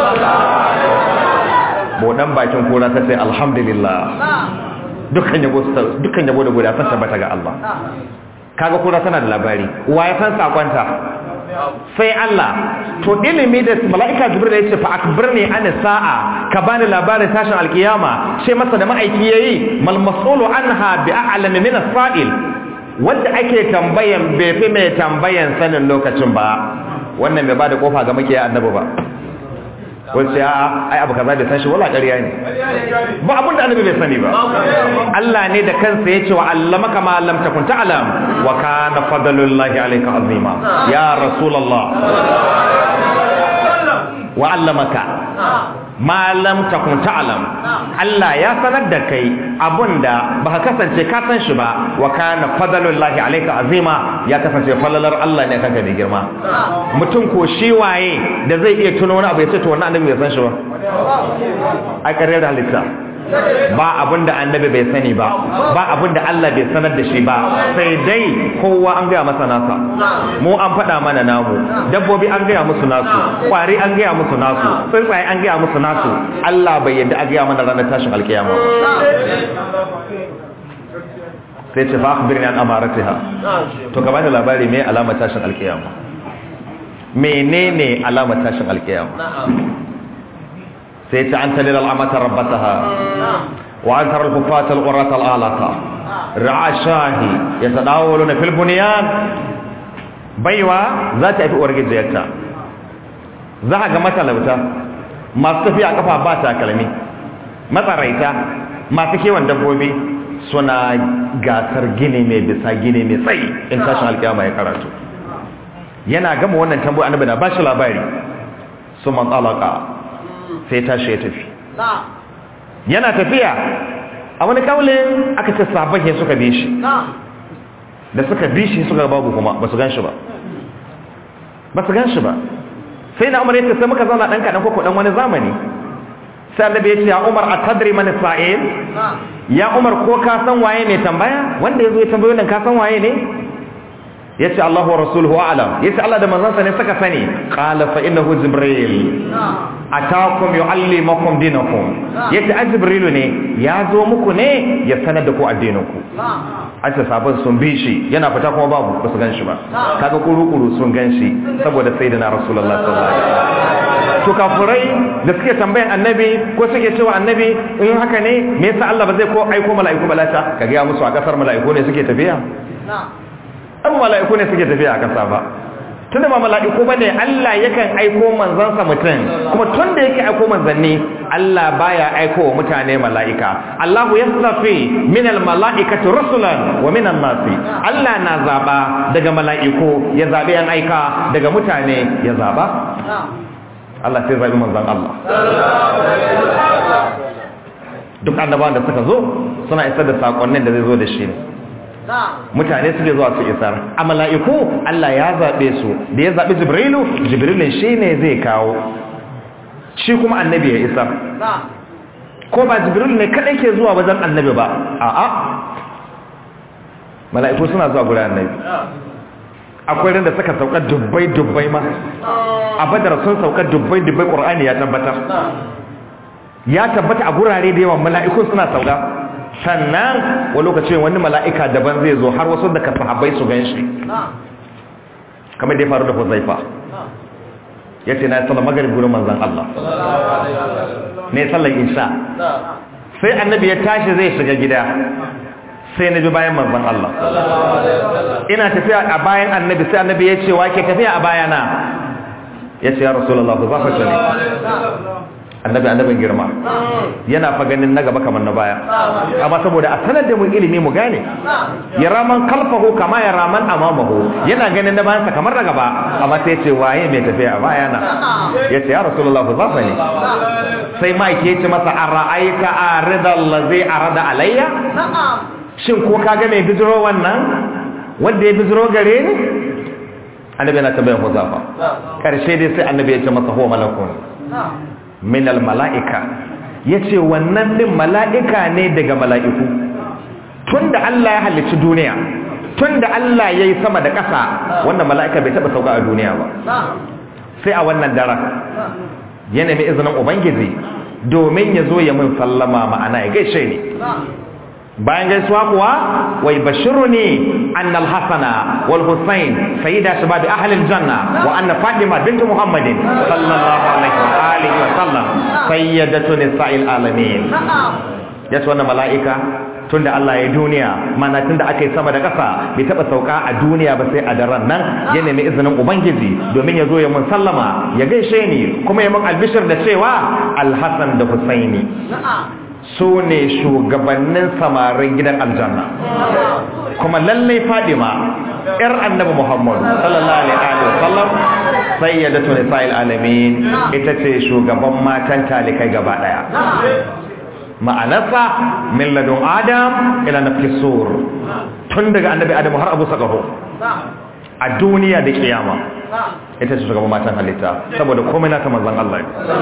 bodan bakin kura ta sai alhamdulillah dukkan yabo dukkan yabo da guda san tabbata ga Allah kaga kura tana da labari wa ya san sakonta sai Allah to ilimi da mala'ika jibril ya ce fa akbirni an sa'a ka bani labarin tashin alkiyama sai masa da ma'aiki yayi mal mas'ulu anha bi a'lam min as-sa'il wanda ake tambayan bai fi mai tambayan sanin lokacin ba wannan bai bada kofa ga makiya annabi ba wace a ai abu kaza bai san shi wala ƙarya ne ba abin da annabi bai sani ba Allah ne da kansa yace wa allamaka ma lam takun ta'lam wa kana fadlullahi alayka azima ya rasulullah wa allamaka ma lam takun ta'lam Allah ya sanar da kai abunda baka kasance ka san shi ba wa kana fadlullahi alayka azima ya kasance falalar Allah ne kanka da girma mutum ko shi waye da zai iya tuno wani abu ya ce to wannan annabi bai san shi ba a ƙaryar halitta ba abinda annabi bai sani ba ba abinda Allah bai sanar da shi ba sai dai kowa an gaya masa nasa mu an faɗa mana namu dabbobi an gaya musu nasu kwari an gaya musu nasu tsuntsaye an gaya musu nasu Allah bai yadda a gaya mana ranar tashin alkiyama ba sai ce fa akhbirni an amaratiha to ka bani labari me alamar tashin alkiyama menene alamar tashin alkiyama sai ta an talil al'amata rabbataha wa an tarar kufata al'urata al'alata ra'a shahi ya tadawalu na filbuniyan baiwa za ta fi uwar gijiyarta za a ga matalauta masu tafiya kafa ba takalmi matsaraita masu kewan dabbobi suna gasar gini mai bisa gini mai tsayi in tashin alkiyama ya karatu yana gama wannan tambayi annabi na ba shi labari su man tsalaka sai tashi ya tafi yana tafiya a wani kaulin aka ce sabon ya suka bi shi da suka bi shi suka babu kuma ba su gan shi ba ba su gan shi ba sai na umar ya ce sai muka zauna ɗan kaɗan ko ɗan wani zamani sai annabi ya ce ya umar a tadri mani sa'il ya umar ko ka san waye ne tambaya wanda ya zo ya tambayo nan ka san waye ne ya ce Allah wa rasuluhu alam ya ce Allah da manzansa ne suka sani qala fa innahu jibril atakum yuallimukum dinakum ya ce jibrilu ne ya zo muku ne ya sanar da ku addininku an ce sabon sun bi shi yana fita kuma babu ba su gan shi ba kaga kuru-kuru sun gan shi saboda sai da na rasulullah sallallahu alaihi wasallam to kafurai da suke tambayan annabi ko suke cewa annabi in haka ne me yasa Allah ba zai ko aiko mala'iku balata ka ga musu a kasar mala'iku ne suke tafiya abu mala'iku ne suke tafiya a kasa ba tunda ba mala'iku ba ne Allah yakan aiko manzansa mutum kuma tun da yake aiko manzanni Allah baya aiko wa mutane mala'ika Allahu yastafi min al-mala'ikati rusulan wa min an-nasi Allah na zaba daga mala'iku ya zabe yan aika daga mutane ya zaba Allah sai zabi manzan Allah duk annabawan da suka zo suna isar da sakonnin da zai zo da shi ne mutane suke zuwa su isar a mala'iku Allah ya zaɓe su da ya zaɓi jibrilu jibrilun shi ne zai kawo shi kuma annabi ya isar ko ba jibrilu ne kaɗai ke zuwa wajen annabi ba a'a mala'iku suna zuwa gurin annabi akwai ran da suka sauka dubbai dubbai ma a badar sun sauka dubbai dubbai qur'ani ya tabbatar ya tabbata a gurare da yawan mala'iku suna sauka sannan wani lokacin wani mala'ika daban zai zo har wasu daga sahabbai su gan shi kamar da ya faru da Huzaifa ya ce na sallar magarib gurin manzan Allah ne sallar insha sai annabi ya tashi zai shiga gida sai na bi bayan manzan Allah ina tafiya a bayan annabi sai annabi ya ce wa ke tafiya a bayana ya ce ya rasulallah za fa ne annabi annabin girma yana fa ganin na gaba kamar na baya amma saboda a sanar da mu ilimi mu gane ya raman kalfahu kama ya raman amamahu yana ganin na bayansa kamar na gaba amma sai ce waye mai tafiya a baya na ya ce ya rasulullah ku zafa ne sai ma ke ce masa a ra'aika a ridal ladzi arada alayya shin ko ka ga mai bijiro wannan wanda ya bijiro gare ni annabi yana tambayar huzafa karshe dai sai annabi ya ce masa huwa malakun minal mala'ika ya ce wannan ɗin mala'ika ne daga mala'iku tun da Allah ya halicci duniya tun da Allah ya yi sama da ƙasa wannan mala'ika bai taɓa sauka a duniya ba sai a wannan daren ya nemi izinin ubangiji domin ya zo ya mun sallama ma'ana ya gaishe ne bayan gaisuwa kuwa wai bashiru ne annal hasana wal husain sayyida shabab ahli aljanna wa anna fatima bint muhammadin sallallahu alaihi wa alihi wa sallam sayyidatu nisa'il alamin yace wannan mala'ika tunda Allah ya duniya mana tunda aka yi sama da ƙasa bai taɓa sauka a duniya ba sai a daren nan ya nemi izinin ubangiji domin ya zo ya mun sallama ya gaishe ni kuma ya mun albishir da cewa alhassan da husaini su ne shugabannin samarin gidan aljanna kuma lallai fadima yar annabi muhammad sallallahu alaihi wa sallam sayyidatu nisa'il alamin ita ce shugaban matan talikai gaba daya ma'anarsa min ladun adam ila nafki sur tun daga annabi adam har abu sakaho a duniya da kiyama ita ce shugaban matan halitta saboda komai nata manzon Allah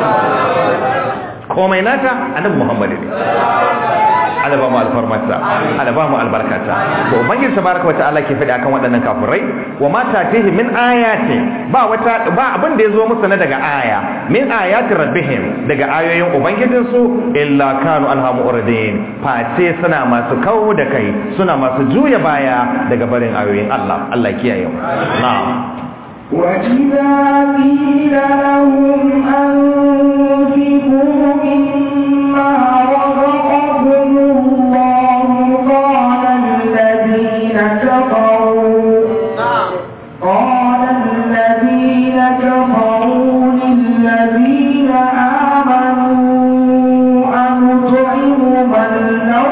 komai nata annabi Muhammad ne Allah ba mu alfarmata Allah ba mu albarkata to ubangiji tabaraka wataala ke faɗi akan waɗannan kafirai wa ma tatihi min ayati ba wata ba abin da yazo musu na daga aya min ayati rabbihim daga ayoyin ubangijin su illa kanu anha mu'ridin face suna masu kawo da kai suna masu juya baya daga barin ayoyin Allah Allah kiyaye mu na'am وإذا قيل لهم أنفقوا مما رزقكم الله قال الذين كفروا قال الذين كفروا للذين آمنوا أنطعم من لو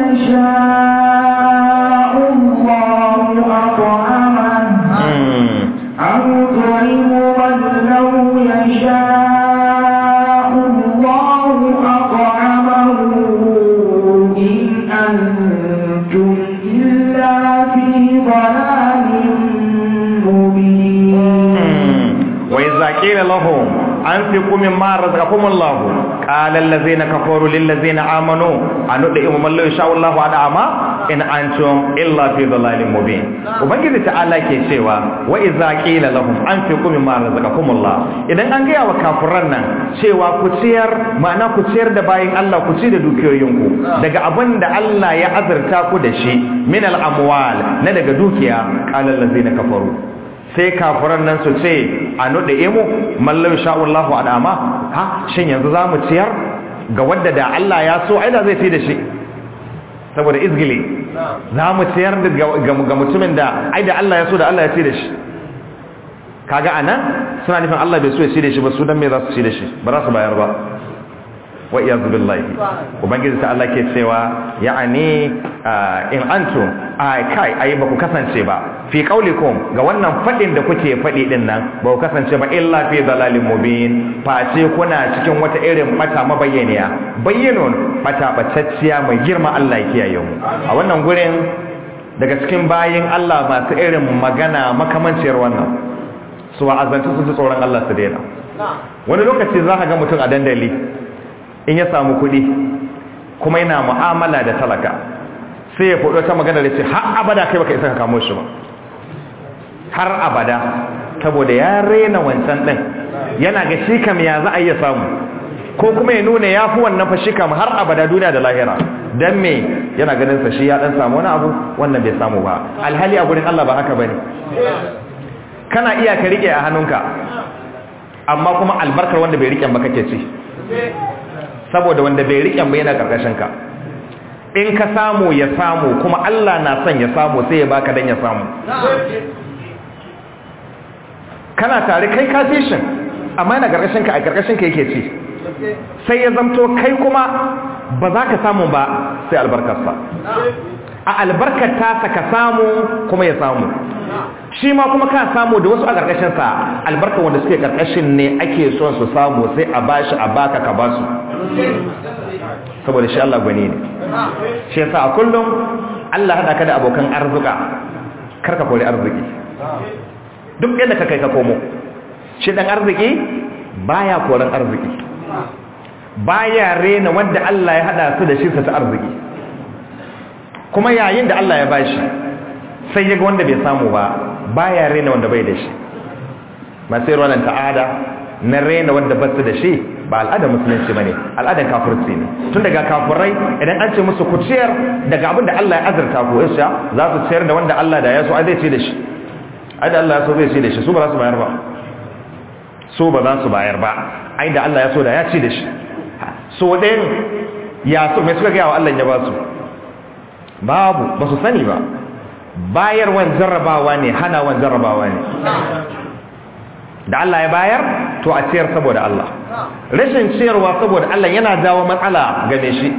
يشاء الله أطعمه أو طعم من لو يشاء الله أطعمه إن أنتم إلا في ضلال مبين وإذا قيل لهم أنفقوا مما رزقكم الله قال الذين كفروا للذين آمنوا أنطعم من لو يشاء الله أطعمه in antum illa fi dhalalin mubin ubangiji ta'ala ke cewa wa idza qila lahum anfiqu mimma razaqakumullah idan an gaya wa kafiran nan cewa ku ciyar ma'ana ku ciyar da bayin Allah ku ci da dukiyoyinku daga abin da Allah ya azurta ku da shi min al amwal na daga dukiya qala allazina kafaru sai kafiran nan su ce a nuɗe imu mallam sha'ullahu adama ha shin yanzu za mu ciyar ga wadda da Allah ya so aida zai fi da shi saboda izgili za mu ciyar ga mutumin da ai da Allah ya so da Allah ya ci da shi kaga anan suna nufin Allah bai so ya ci da shi ba su dan me za su ci da shi ba za su bayar ba wa iyyazu billahi ubangiji ta Allah ke cewa ya'ani in antum ai kai ai ba ku kasance ba fi qaulikum ga wannan fadin da kuke fadi din nan ba ku kasance ba illa fi dalalin mubin face kuna cikin wata irin bata mabayyaniya bayyinun bata bacacciya mai girma Allah ya kiyaye mu a wannan gurin daga cikin bayin Allah masu irin magana makamanciyar wannan su wa'azantu su ji tsoron Allah su daina wani lokaci za ka ga mutum a dandali in ya samu kuɗi kuma yana mu'amala da talaka sai ya faɗo ta magana da ce har abada kai baka isa ka kamo shi ba har abada saboda ya rena wancan ɗin yana ga shi kam ya za a iya samu ko kuma ya nuna ya fi wannan fa shi kam har abada duniya da lahira don me yana ganin sa shi ya ɗan samu wani abu wannan bai samu ba alhali a gurin Allah ba haka bane kana iya ka rike a hannunka amma kuma albarkar wanda bai rike ba kake ci saboda wanda bai rike ba yana karkashin ka in ka samu ya samu kuma Allah na son ya samu sai ya baka dan ya samu kana tare kai ka fishin amma yana karkashin ka a karkashin ka yake ci sai ya zamto kai kuma ba za ka samu ba sai albarkarsa a albarkar tasa ka samu kuma ya samu shi ma kuma ka samu da wasu a ƙarƙashinsa albarkar wanda suke ƙarƙashin ne ake son su samu sai a bashi a baka ka basu saboda shi Allah gwani ne shi yasa a kullum Allah haɗa ka da abokan arzuka karka kori arziki duk yadda ka kai ka komo shi ɗan arziki baya koran arziki baya rena wanda Allah ya haɗa su da shi ta arziki kuma yayin da Allah ya bashi sai ya ga wanda bai samu ba baya rena wanda bai da shi masu yi ta'ada na rena wanda ba su da shi ba al'adar musulunci ba ne al'adar kafirci ne tun daga kafirai idan an ce musu kuciyar daga abin da Allah ya azurta ko isha za su ciyar da wanda Allah da ya so ai zai ci da shi ai da Allah ya so zai ci da shi su ba za su bayar ba su ba za su bayar ba ai da Allah ya so da ya ci da shi so ɗayan ya so mai suka gaya wa Allah ya ba su babu ba su sani ba bayarwan jarrabawa ne hanawan jarrabawa ne da Allah ya bayar to a ciyar saboda Allah rashin ciyarwa saboda Allah yana jawo matsala game shi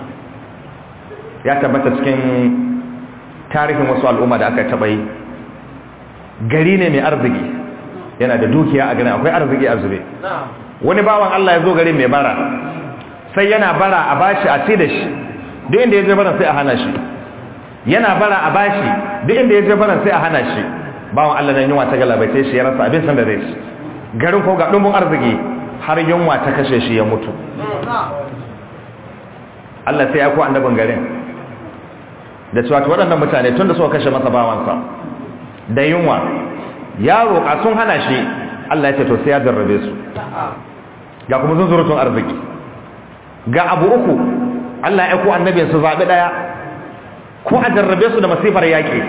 ya tabbata cikin tarihin wasu al'umma da aka taɓa yi gari ne mai arziki yana da dukiya a garin akwai arziki a zube wani bawan Allah ya zo gari mai bara sai yana bara a bashi a ci da shi duk inda ya je bara sai a hana shi yana bara a bashi duk inda ya je bara sai a hana shi bawan Allah nan yunwa ta galabace shi ya rasa abin san da zai ci garin ko ga dumbun arziki har yunwa ta kashe shi ya mutu Allah sai ya ko annabin garin da cewa waɗannan mutane tun da suka kashe masa bawansa da yunwa ya roƙa sun hana shi Allah ya ce to sai ya jarrabe su ga kuma zunzurutun arziki ga abu uku Allah ya ko annabin su zaɓi ɗaya ko a jarrabe su da masifar yaƙi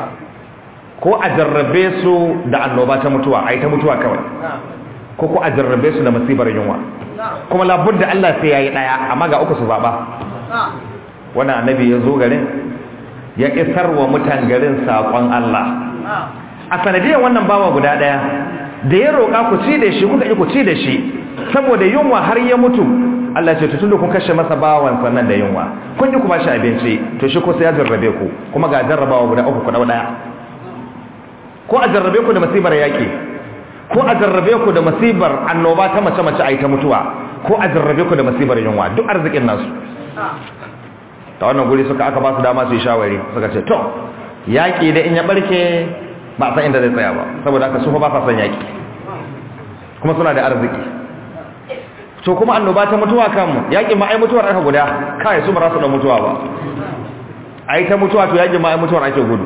ko a jarrabe su da annoba ta mutuwa a yi ta mutuwa kawai ko ko a jarrabe su da masifar yunwa kuma labudda Allah sai ya yi ɗaya amma ga uku su zaɓa wannan annabi ya zo garin ya isar wa mutan garin saƙon Allah a sanadiyar wannan bawa guda ɗaya da ya roƙa ku ci da shi kuka yi ku ci da shi saboda yunwa har ya mutu Allah ce tun da kun kashe masa bawan sannan da yunwa kun yi ku ba shi abinci to shi ko sai ya jarrabe ku kuma ga jarrabawa guda uku ku ɗaya ko a jarrabe ku da masibar yaƙi ko a jarrabe ku da masibar annoba ta mace-mace a yi ta mutuwa ko a jarrabe ku da masibar yunwa duk arzikin nasu ta wannan guri suka aka ba su dama su yi shawari suka ce to yaƙi da in ya ɓarke ba a san inda zai tsaya ba saboda aka sufa ba sa son yaƙi kuma suna da arziki to kuma annoba ta mutuwa kanmu yaƙin ma ai mutuwar aka guda kai su ba za su da mutuwa ba ai ta mutuwa to yaƙin ma ai mutuwar ake gudu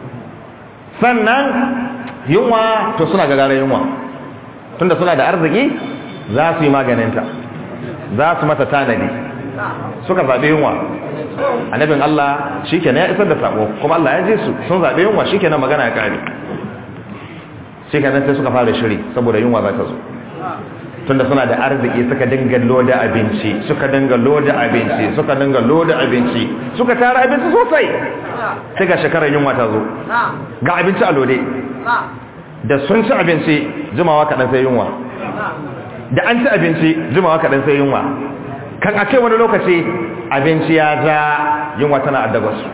sannan yunwa to suna gagara yunwa tunda suna da arziki za su yi maganinta za su mata tanadi suka zaɓe yunwa annabin Allah shi ya isar da sako kuma Allah ya ji su sun zaɓe yunwa shi magana ya kare shi sai suka fara shiri saboda yunwa za ta zo tunda suna da arziki suka dinga loda abinci suka dinga loda abinci suka dinga loda abinci suka tara abinci sosai sai ga shekarar yunwa ta zo ga abinci a lode da sun ci abinci jimawa kaɗan sai yunwa da an ci abinci jimawa kaɗan sai yunwa kan a ce wani lokaci abinci ya za yunwa tana addaba su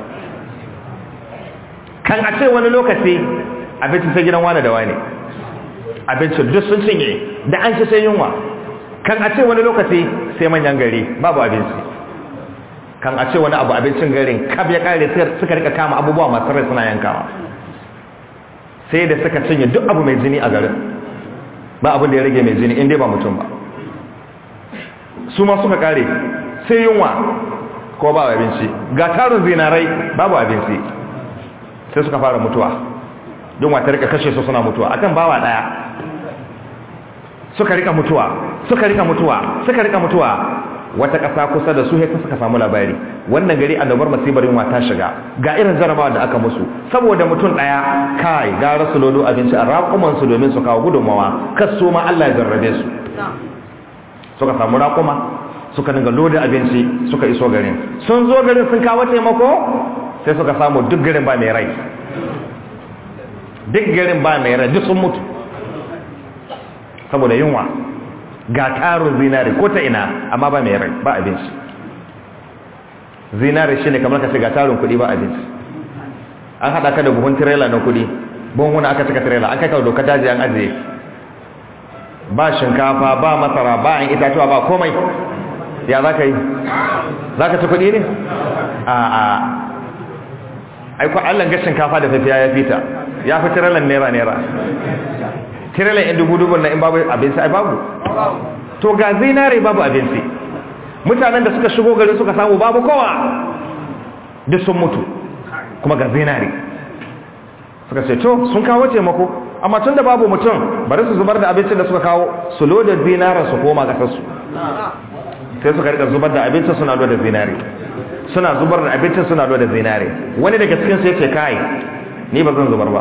kan a ce wani lokaci abinci sai gidan wane da wane abincin duk sun cinye da an ci sai yunwa kan a ce wani lokaci sai manyan gari babu abinci kan a ce wani abu abincin garin kab ya kare suka rika kama abubuwa masu rai suna yankawa sai da suka cinye duk abu mai jini a garin ba abin da ya rage mai jini inda ba mutum ba su ma suka kare sai yunwa ko ba abinci ga tarin zinarai babu abinci sai suka fara mutuwa don wata rika kashe su suna mutuwa akan bawa daya suka rika mutuwa suka rika mutuwa suka rika mutuwa wata ƙasa kusa da su haka suka samu labari wannan gari annobar masibar yunwa ta shiga ga irin jarabawa da aka musu saboda mutum ɗaya kai gara su lodo abinci a raƙuman su domin su kawo gudunmawa kas su ma Allah ya jarrabe su suka samu raƙuma suka dinga loda abinci suka iso garin sun zo garin sun kawo taimako sai suka samu duk garin ba mai rai duk garin ba mai rai duk sun mutu saboda yunwa ga tarin zinare ko ta ina amma ba mai rai ba abinci zinare shine kamar ka ce ga tarin kuɗi ba abinci an haɗa ka da buhun tirela na kuɗi buhun aka cika tirela an kai ka doka daji an ajiye ba shinkafa ba masara ba an itatuwa ba komai ya za ka yi za ka ci kuɗi ne a a aiko allon ga shinkafa da tafiya ya fita ya fi tirelan naira naira tirelan yan dubu dubun na in babu abinci ai babu to ga zinare babu abinci mutanen da suka shigo gari suka samu babu kowa duk sun mutu kuma ga zinare suka ce to sun kawo taimako amma tun da babu mutum bari su zubar da abincin da suka kawo su loda zinaren su koma kasarsu sai suka rika zubar da abincin suna loda zinare suna zubar da abincin suna loda zinare wani daga cikin su yace kai ni ba zan zubar ba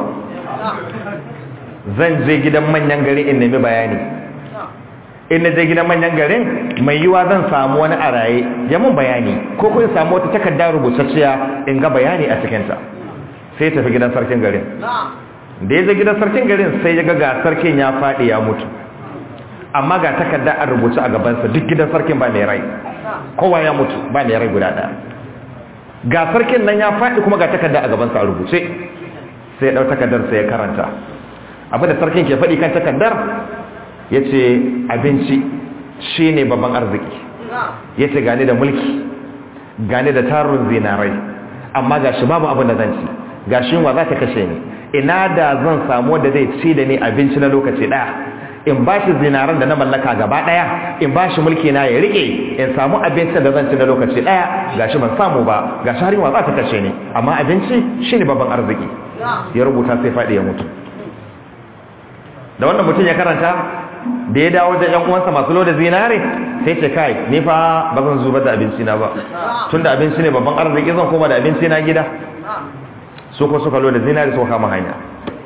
zan je gidan manyan gari in nemi bayani in na je gidan manyan garin mai yiwa zan samu wani a raye ya mun bayani ko kun samu wata takarda rubutacciya in ga bayani a cikinta sai tafi gidan sarkin garin da ya je gidan sarkin garin sai ya ga ga sarkin ya faɗi ya mutu amma ga takarda a rubuce a gabansa duk gidan sarkin ba mai rai kowa ya mutu ba mai rai guda ɗaya ga sarkin nan ya faɗi kuma ga takarda a gabansa a rubuce sai ya ɗau takardar sai ya karanta abinda sarkin ke faɗi kan takardar ya ce abinci shi ne babban arziki ya ce gane da mulki gane da tarin zinarai amma ga shi babu abin da zan ci ga shi wa za ta kashe ni ina da zan samu wanda zai ci da ni abinci na lokaci ɗaya in ba shi zinaran da na mallaka gaba ɗaya in ba shi mulki na ya riƙe in samu abinci da zan ci na lokaci ɗaya ga shi ban samu ba ga shi har wa za ta kashe ni amma abinci shi ne babban arziki ya rubuta sai faɗi ya mutu da wannan mutum ya karanta da ya dawo da yan uwansa masu loda zinare sai ce kai ni fa ba zan zubar da abinci na ba tunda abinci ne babban arziki zan koma da abinci na gida su ko suka loda zinare suka kama hanya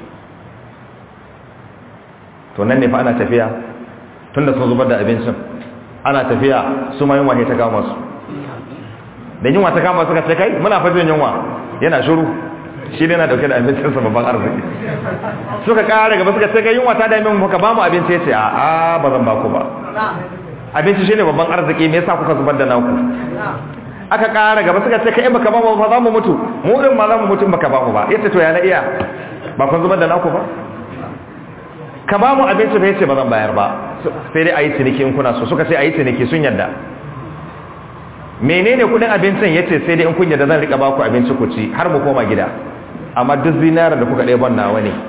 to nan ne fa ana tafiya tunda sun zubar da abincin ana tafiya su ma yunwa ta kama su da yunwa ta kama suka ce kai muna fa jin yunwa yana shiru shi ne na dauke da abincinsa babban arziki suka kara gaba suka ce ga yunwa ta dame mu ka ba mu abinci ya ce a a ba zan ba ku ba abinci shine babban arziki me yasa kuka zubar da naku aka kara gaba suka ce kai baka ba mu ba za mu mutu mu din ma za mu mutu baka ba mu ba yace to ya na iya ba kun zubar da naku ba ka ba mu abinci ba yace ba zan bayar ba sai dai ayi ciniki in kuna so suka ce ayi ciniki sun yadda menene kudin abincin yace sai dai in kun yadda zan rika ba ku abinci ku ci har mu koma gida amma duk zinara da kuka ɗaya ban nawa ne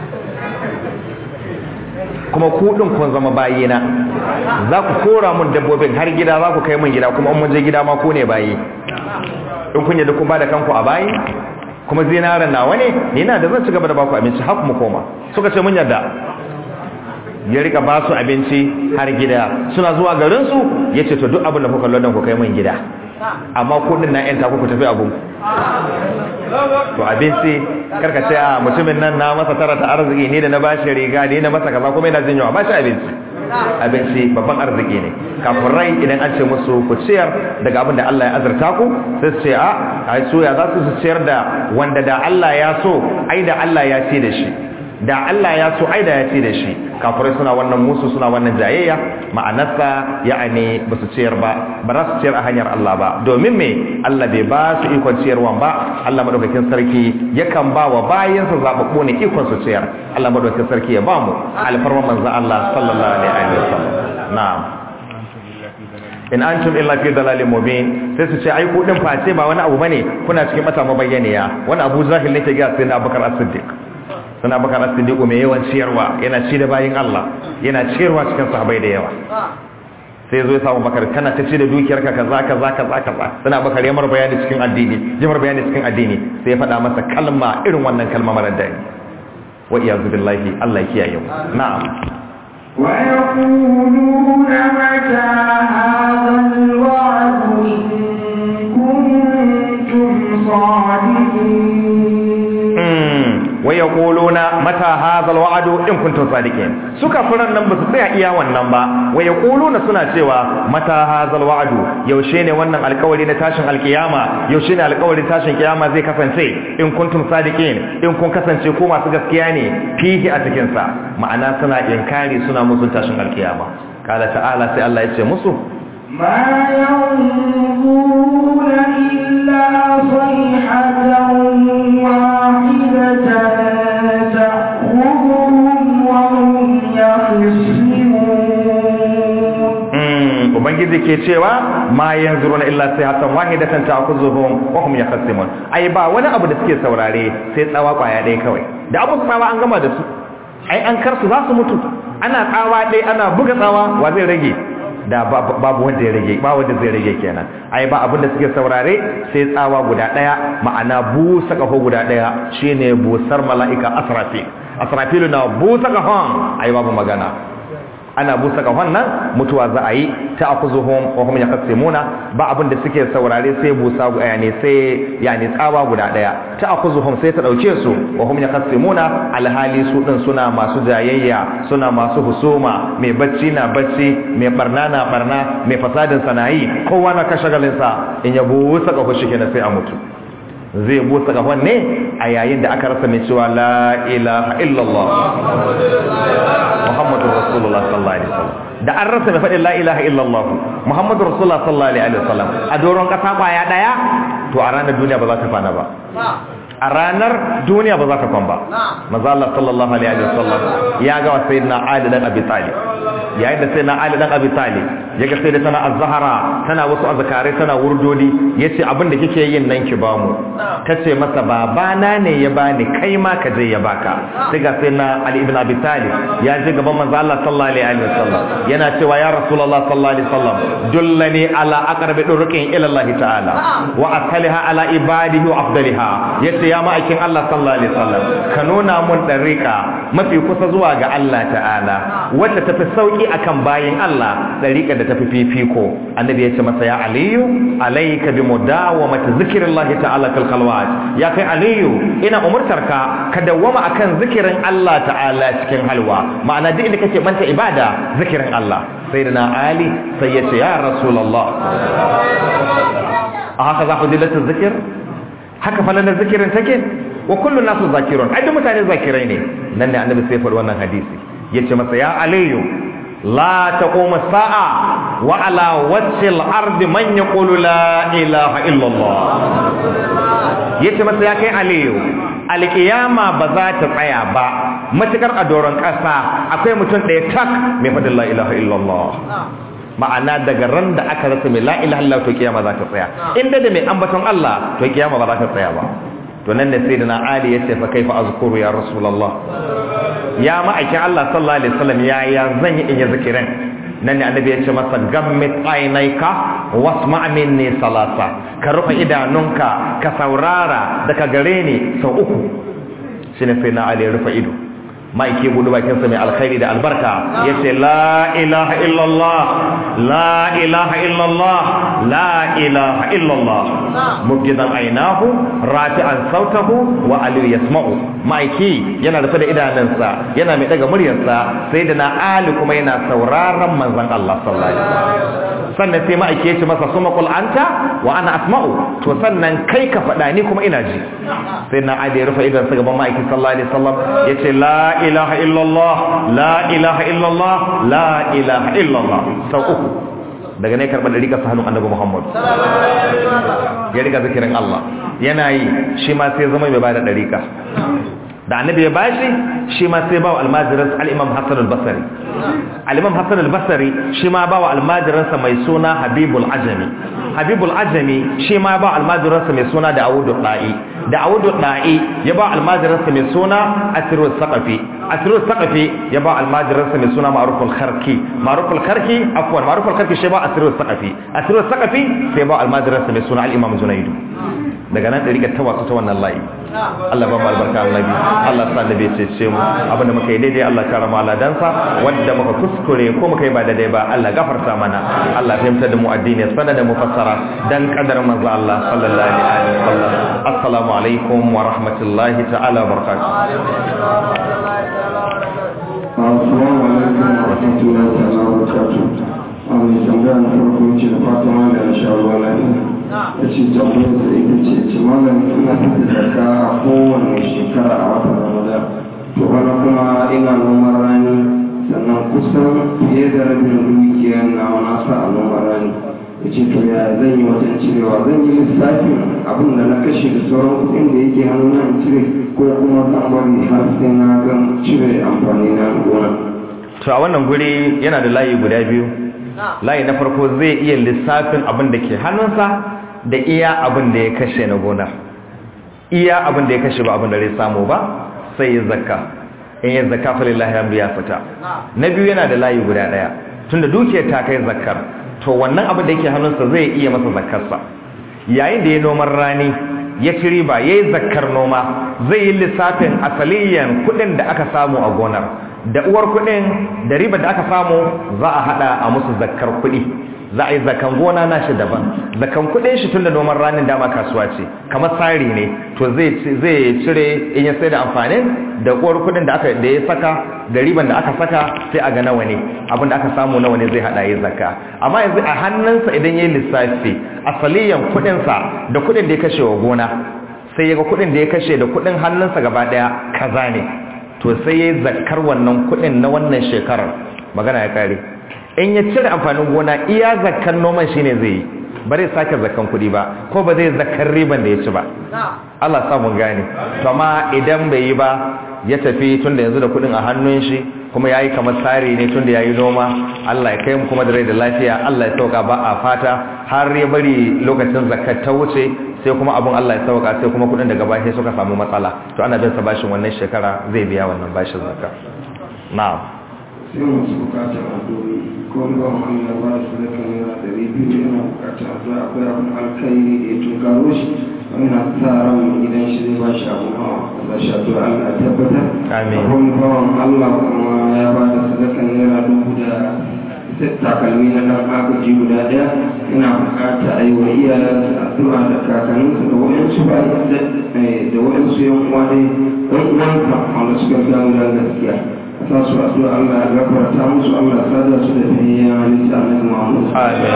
kuma kuɗin kun zama bayina za ku kora mun dabbobin har gida za ku kai mun gida kuma mun je gida ma ku ne bayi in kun yadda kun ba da kanku a bayi kuma zinaran nawa ne ni na da zan ci gaba da baku abinci har mu koma suka ce mun yadda ya rika ba su abinci har gida suna zuwa garinsu ya ce to duk abin da kuka london ku kai mun gida amma kudin na yanta ku tafi abun to abinci karka ce a mutumin nan na masa tara ta arziki ne da na bashi riga ne na masa kaza kuma yana jin yawa bashi abinci abinci babban arziki ne kafin rai idan an ce musu ku ciyar daga abin da Allah ya azurta ku sai su ce a ai soya za su ciyar da wanda da Allah ya so ai da Allah ya ce da shi da Allah ya so ai da ya ce da shi kafirai suna wannan musu suna wannan jayayya ma'anarsa ya'ani ba su ciyar ba ba za su ciyar a hanyar Allah ba domin me Allah bai ba su ikon ciyarwan ba Allah madaukakin sarki yakan ba wa bayansa zababbu ne ikon su ciyar Allah madaukakin sarki ya ba mu alfarman manzo Allah sallallahu alaihi wasallam na'am in antum illa fi dalalin mubin sai su ce ai ku din face ba wani abu bane kuna cikin mata mabayyaniya wani Abu Zahil ne ke ga sai na Abubakar As-Siddiq suna bakar asidiku mai yawan ciyarwa yana ci da bayin Allah yana ciyarwa cikin sahabai da yawa sai zo ya samu bakar kana ta ce da dukiyarka kaza kaza kaza kaza suna bakar yamar bayani cikin addini yamar bayani cikin addini sai ya faɗa masa kalma irin wannan kalma marar daɗi wa iyazu billahi Allah ya kiyaye mu na'am ويقولون متى هذا الوعد إن كنتم صادقين wa yaquluna mata hadha alwa'du in kuntum sadiqin suka furan nan basu tsaya iya wannan ba wa yaquluna suna cewa mata hadha alwa'du yaushe ne wannan alƙawari na tashin alkiyama yaushe ne alƙawarin tashin kiyama zai kasance in kuntum sadiqin in kun kasance ko masu gaskiya ne fihi a cikin sa ma'ana suna inkari suna musun tashin alkiyama kala ta'ala sai Allah ya ce musu ما ينظرون إلا صيحة واحدة تأخذهم وهم يخصمون Mm, ubangiji ke cewa ma yanzuruna illa sayhatan wahidatan ta'khuzuhum wa hum yakhasimun ai ba wani abu da suke saurare sai tsawa kwaya ɗaya kawai da abu tsawa an gama da su ai an karsu za su mutu ana tsawa ɗaya ana buga tsawa wa zai rage da babu wanda ya rage ba wanda zai rage kenan ai ba abin da suke saurare sai tsawa guda ɗaya ma'ana busa kafo guda ɗaya shine busar mala'ika asrafil asrafilu na busa kafon ai babu magana ana busa kafan nan mutuwa za a yi ta akuzuhum wa hum yaqsimuna ba abin da suke saurare sai busa yani sai yani tsawa guda daya ta akuzuhum sai ta dauke su wa hum yaqsimuna alhali su din suna masu jayayya suna masu husuma mai bacci na bacci mai barna na barna mai fasadin sanayi kowa na kashagalin sa in ya busa kafo shi kenan sai a mutu zai busa kafan ne a yayin da aka rasa mai cewa la ilaha illallah Muhammadu Rasulullah sallallahu alaihi wasallam da an rasa mai faɗin la ilaha illallah Muhammadu Rasulullah sallallahu alaihi wasallam a doron ƙasa kwaya ɗaya to a ranar duniya ba za ta kwana ba a ranar duniya ba za ta kwan ba maza Allah sallallahu alaihi wasallam ya ga wa sayyidina Ali dan Abi Talib yayin da sayyidina Ali dan Abi Talib ya ga sai da tana az-Zahra tana wasu azkare tana wurdodi yace abin da kike yin nan ki ba mu tace masa babana ne ya bani kai ma ka je ya baka sai ga sayyidina Ali ibn Abi Talib ya je gaban manzo Allah sallallahu alaihi wasallam yana cewa ya Rasulullah sallallahu alaihi wasallam dullani ala aqrabi durqin ila Allah ta'ala wa asaliha ala ibadihi wa afdaliha yace ya ma'aikin Allah sallallahu alaihi wasallam ka nuna mun dariqa mafi kusa zuwa ga Allah ta'ala wacce tafi sauki akan bayin Allah dariqa da tafi fifiko annabi yace masa ya aliyu alayka bi mudawamati zikrillahi ta'ala fil khalwat ya kai aliyu ina umurtarka ka dawwama akan zikirin Allah ta'ala cikin halwa ma'ana duk inda kake manta ibada zikirin Allah sayyidina ali sai yace ya rasulullah a haka za ku dilata zikir haka falalar zikirin take wa kullu nasu zakirun ai duk mutane zakirai ne nan ne annabi sai faɗi wannan hadisi yace masa ya aliyu la taqumu sa'a wa ala wajhil ardi man yaqulu la ilaha illa Allah yace masa ya kai aliyu alkiyama ba za ta tsaya ba matukar a doron ƙasa akwai mutum ɗaya tak mai faɗin la ilaha illa Allah ma'ana daga ran da aka rasa mai la ilaha illallah to kiyama za ta tsaya inda da mai ambaton Allah to kiyama ba za ta tsaya ba to nan ne sayyidina Ali yace fa kaifa azkuru ya rasulullah ya ma'aikin Allah sallallahu alaihi wasallam ya ya zan yi in yi zikirin nan ne annabi yace masa gammit ainaika wasma' minni salasa ka rufe idanunka ka saurara daga gare ni sau uku shine sayyidina Ali ya rufe ido ma'aike buɗe bakinsa mai alkhairi da albarka ya ce la ilaha illallah la ilaha illallah la ilaha illallah mubgidan ainahu rafi'an sautahu wa aliyu yasma'u ma'aiki yana rufe da idanunsa yana mai daga muryarsa sai da na ali kuma yana sauraron manzon Allah sallallahu alaihi wasallam sannan sai ma'aiki ya ce masa suma qul anta wa ana asma'u to sannan kai ka faɗa ni kuma ina ji sai na ali ya rufe idansa gaban ma'aiki sallallahu alaihi wasallam ya ce la ilaha illallah la ilaha illallah la ilaha illallah sau uku daga ne karɓar da rika sa hannun annabi muhammad ya rika zikirin allah yana yi shi ma sai zama mai bada ɗarika da annabi ya bashi shi ma sai bawa almajiransa al-imam hassan al-basri al-imam hassan al-basri shi ma bawa almajiransa mai suna habibul ajami habibul ajami shi ma ba almajiransa mai suna da awudu da'i da awudu da'i ya ba almajiransa mai suna asirul saqafi asirul saqafi ya ba almajiransa mai suna ma'ruful kharki ma'ruful kharki afwan ma'ruful kharki shi ba asirul saqafi asirul saqafi sai ba almajiransa mai suna al-imam junaidu daga nan ɗariƙar ta wasu ta wannan layi Allah ba mu albarka annabi Allah sa annabi ya cece mu abinda muka yi daidai Allah kara mu aladansa wanda muka kuskure ko muka yi ba daidai ba Allah gafarta mana Allah fahimta da mu addini sana da mu fassara dan kadar manzo Allah sallallahu alaihi wasallam assalamu alaikum wa rahmatullahi ta'ala wa barakatuh Assalamu alaikum wa rahmatullahi ta'ala wa barakatuh. Amin tambaya na farko ce da fatan da na sha ruwa lafiya. Ya ce tambayar da ita ce ce malam ina fita zakka a kowane shekara a watan Ramadan. To bana kuma ina noman rani sannan kusan fiye da rabin dukiyar na na sa a noman rani. Ya ce to ya zan yi wajen cirewa zan yi lissafin abin da na kashe da sauran kuɗin da yake hannuna in cire ko kuma zan bari har sai na gan cire amfani na gona. to a wannan guri yana da layi guda biyu layi na farko zai iya lissafin abin da ke hannunsa da iya abin da ya kashe na gona iya abin da ya kashe ba abin da zai samu ba sai ya zakka in ya zakka fa lillahi hamdu ya fita na biyu yana da layi guda daya tunda dukiyar ta kai zakkar to wannan abin da yake hannunsa zai iya masa zakkarsa yayin da ya noman rani ya ci riba ya yi zakkar noma zai yi lissafin asaliyan kuɗin da aka samu a gonar da uwar kuɗin da riba da aka samu za a haɗa a musu zakkar kuɗi za a yi zakan gona na shi daban zakan kuɗin shi tun da noman ranin dama kasuwa ce kamar tsari ne to zai cire in ya sai da amfanin da uwar kuɗin da aka da ya saka da riban da aka saka sai a ga nawa ne abin da aka samu nawa ne zai haɗa yi zakka amma yanzu a hannunsa idan ya yi lissafi asaliyan kuɗinsa da kuɗin da ya kashe wa gona sai ya ga kuɗin da ya kashe da kuɗin hannunsa gaba ɗaya kaza ne to sai ya yi zakkar wannan kuɗin na wannan shekarar magana ya kare in ya cire amfanin gona iya zakkar noman shine zai yi ba zai sake zakkan kuɗi ba ko ba zai zakkar riban da ya ci ba Allah sa mun gane to amma idan bai yi ba ya tafi tunda yanzu da kuɗin a hannun shi kuma yayi kamar tsari ne tunda yayi noma Allah ya kai mu kuma da rai da lafiya Allah ya sauka ba a fata har ya bari lokacin zakkar ta wuce sai kuma abun Allah ya sauka sai kuma kuɗin daga baya suka samu matsala to ana bin sa bashin wannan shekara zai biya wannan bashin zakka na'am sai masu bukatar addu'o'i ko ba wani na ba su da kan yana da biyu yana bukatar addu'a akwai abin alkhairi da ya tunkaro shi wani na sa ran idan shi zai ba shi abu hawa za shi addu'a Allah ya tabbatar Amin. akwai wani bawan Allah kuma ya ba da sadakan naira dubu da takalmi na dan agaji guda daya yana bukata a yi wa iyayensa addu'a da kakanninsa da wayansu ba da wayansu yan uwa dai ɗan uwansa wanda suka gano da gaskiya sa su addu'a Allah ya gafarta musu Allah ya sada su da fiyayyen halitta annabi Muhammad amin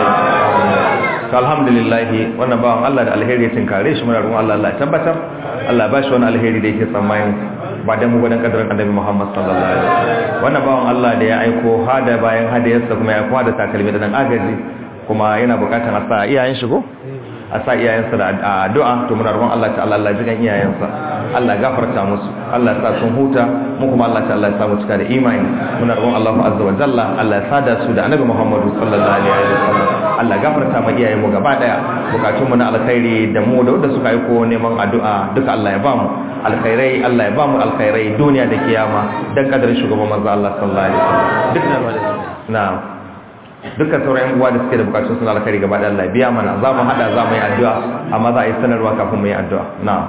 to alhamdulillah wannan bawan Allah da alheri ya tinkare shi muna roƙon Allah Allah ya tabbatar Allah ya bashi wani alheri da yake tsammani ba dan mu ba dan kadarin annabi Muhammad sallallahu alaihi wasallam wannan bawan Allah da ya aiko hada bayan hadiyarsa kuma ya aiko hada takalmi da dan agaji kuma yana bukatar a sa iyayen shi ko a sa iyayensa da addu'a to muna roƙon Allah ta'ala Allah jigan iyayensa Allah gafarta musu Allah ya sa sun huta mu kuma Allah ta'ala ya sa mu cika da imani muna roƙon Allah azza wa jalla Allah ya sada su da annabi Muhammad sallallahu alaihi wasallam Allah gafarta ma iyayen mu gaba daya bukatun mu na alkhairi da mu da wanda suka aiko neman addu'a duka Allah ya ba mu alkhairai Allah ya ba mu alkhairai duniya da kiyama dan kadarin shugaban manzo Allah sallallahu alaihi wasallam duk na'am dukkan sauran yan uwa da suke da bukatun suna alkhairi gaba da Allah biya mana za mu hada za mu yi addu'a amma za a yi sanarwa kafin mu yi addu'a na'am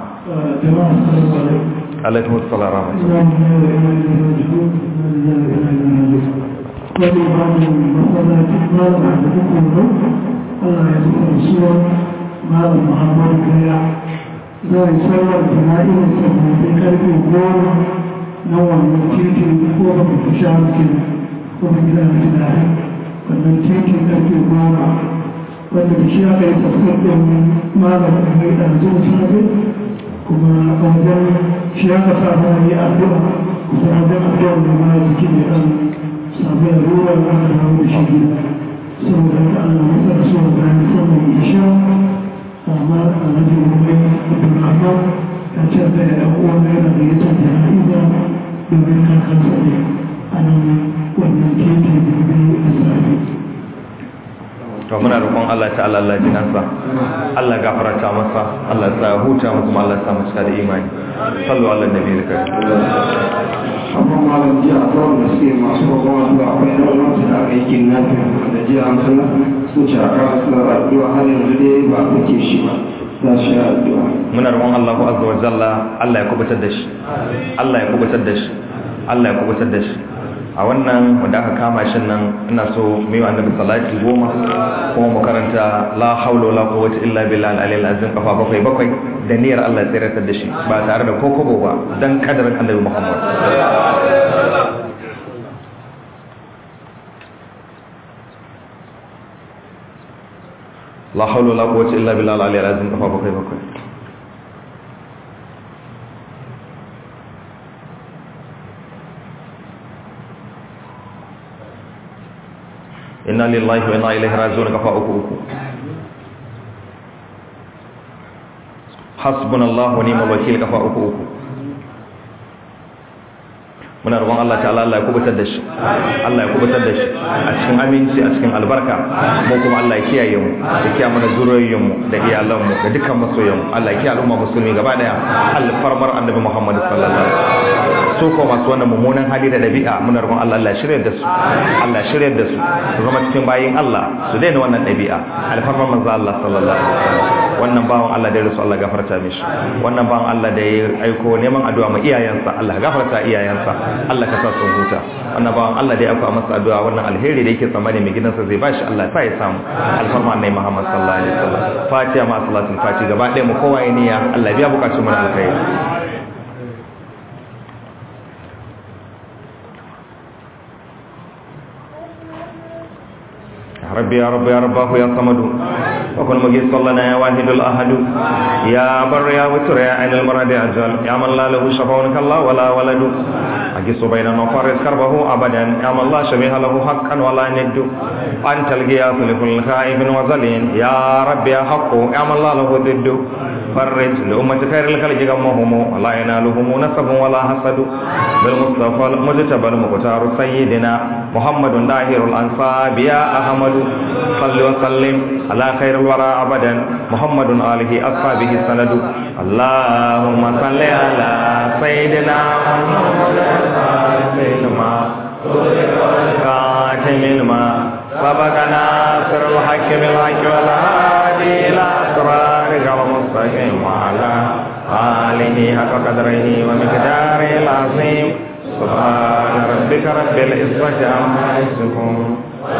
alaikum assalam wa rahmatullahi Malam Muhammadu Kaya za a yi sauran jana'in sabbin karfe goma na wannan titin ko ba ku sha mutum ko ba gida da tunani wannan titin karfe goma wanda da shi aka yi tafsir ɗin malam da mai ɗanzu safe kuma a wajen shi aka samu wani addu'a kusa wajen addu'a da ma jikin da ɗan samu ya ruwa da aka dawo da shi gida saboda ka Allah masa da so da ni samun isha amma a wajen wani Abdulrahman ya ce da ya uwa na yana da ya ce da ha'iza domin kakansa ne a nan wannan titi da biyu a safe to muna roƙon Allah ta'ala Allah ji kansa Allah gafarta masa Allah ya sa ya huta mu kuma Allah ya sa mu cika da imani sallu ala nabi da amma malam jiya a kawai da suke masu kwakwawa zuwa akwai yan wani da aka yi kidnapping da jiya an sanar sun ce a kawo suna addu'a har yanzu dai ba a kake shi ba za su yi addu'a muna roƙon Allah azza wa jalla Allah ya kubutar da shi Allah ya kubutar da shi Allah ya kubutar da shi a wannan wanda aka kama shi nan ina so mu yi wa annabi salati goma kuma mu karanta la haula wala quwwata illa billah al-aliyyil azim kafa bakwai bakwai da niyyar Allah ya tsiratar da shi ba tare da kokobo ba dan kadarin annabi Muhammad la haula wala quwwata illa billah al-aliyyil azim kafa bakwai bakwai inna lillahi wa inna ilaihi raji'un kafa uku uku hasbunallahu wa ni'mal wakil kafa uku uku muna roƙon Allah ta'ala Allah ya kubutar da shi Allah ya kubutar da shi a cikin aminci a cikin albarka mu kuma Allah ya kiyaye mu ya kiyaye mana zuriyoyin mu da iyalan mu da dukkan masoyan mu Allah ya kiyaye al'umma musulmi gaba daya alfarmar annabi Muhammad sallallahu alaihi wasallam su ko masu wannan mummunan hali da dabi'a muna roƙon Allah Allah ya shirye da su Allah ya shirye da su su zama cikin bayin Allah su daina wannan dabi'a alfarmar manzo Allah sallallahu alaihi wasallam wannan bawan Allah da ya rasu Allah gafarta mishi wannan bawan Allah da ya aiko neman addu'a ma iyayensa Allah gafarta iyayensa Allah ka sa sun huta wannan bawan Allah da ya aika masa addu'a wannan alheri da yake tsammani mai gidansa zai bashi Allah sa ya samu alfarma annabi Muhammad sallallahu alaihi wasallam fatiha ma salatul fatiha gaba ɗaya mu kowa ya niyya Allah ya biya bukatun mu na alkhairi ربي يا رب يا رباه يا صمد وكن مجيس لنا يا واحد الأحد يا بر يا وتر يا عين المرد أجل يا من لا له شفاء كالله ولا ولد أجس بيننا وفارس كربه أبدا يا من لا شبيه له حقا ولا ند أنت القياس لكل خائف وزلين يا رب يا حق يا من لا له ضد فرج لأمة خير الخلق غمهم ولا ينالهم نسب ولا حسد بالمصطفى المجتبى المختار سيدنا محمد داهر الأنصاب يا أحمد صل وسلم على خير الورى أبدا محمد آله أصحابه سند اللهم صل على سيدنا محمد سيدنا خاتم ما سبقنا سر الحق بالحق والهادي إلى صراطك المستقيم وعلى آله حق قدره ومقداره العظيم سبحان ربك رب العزة عما يصفون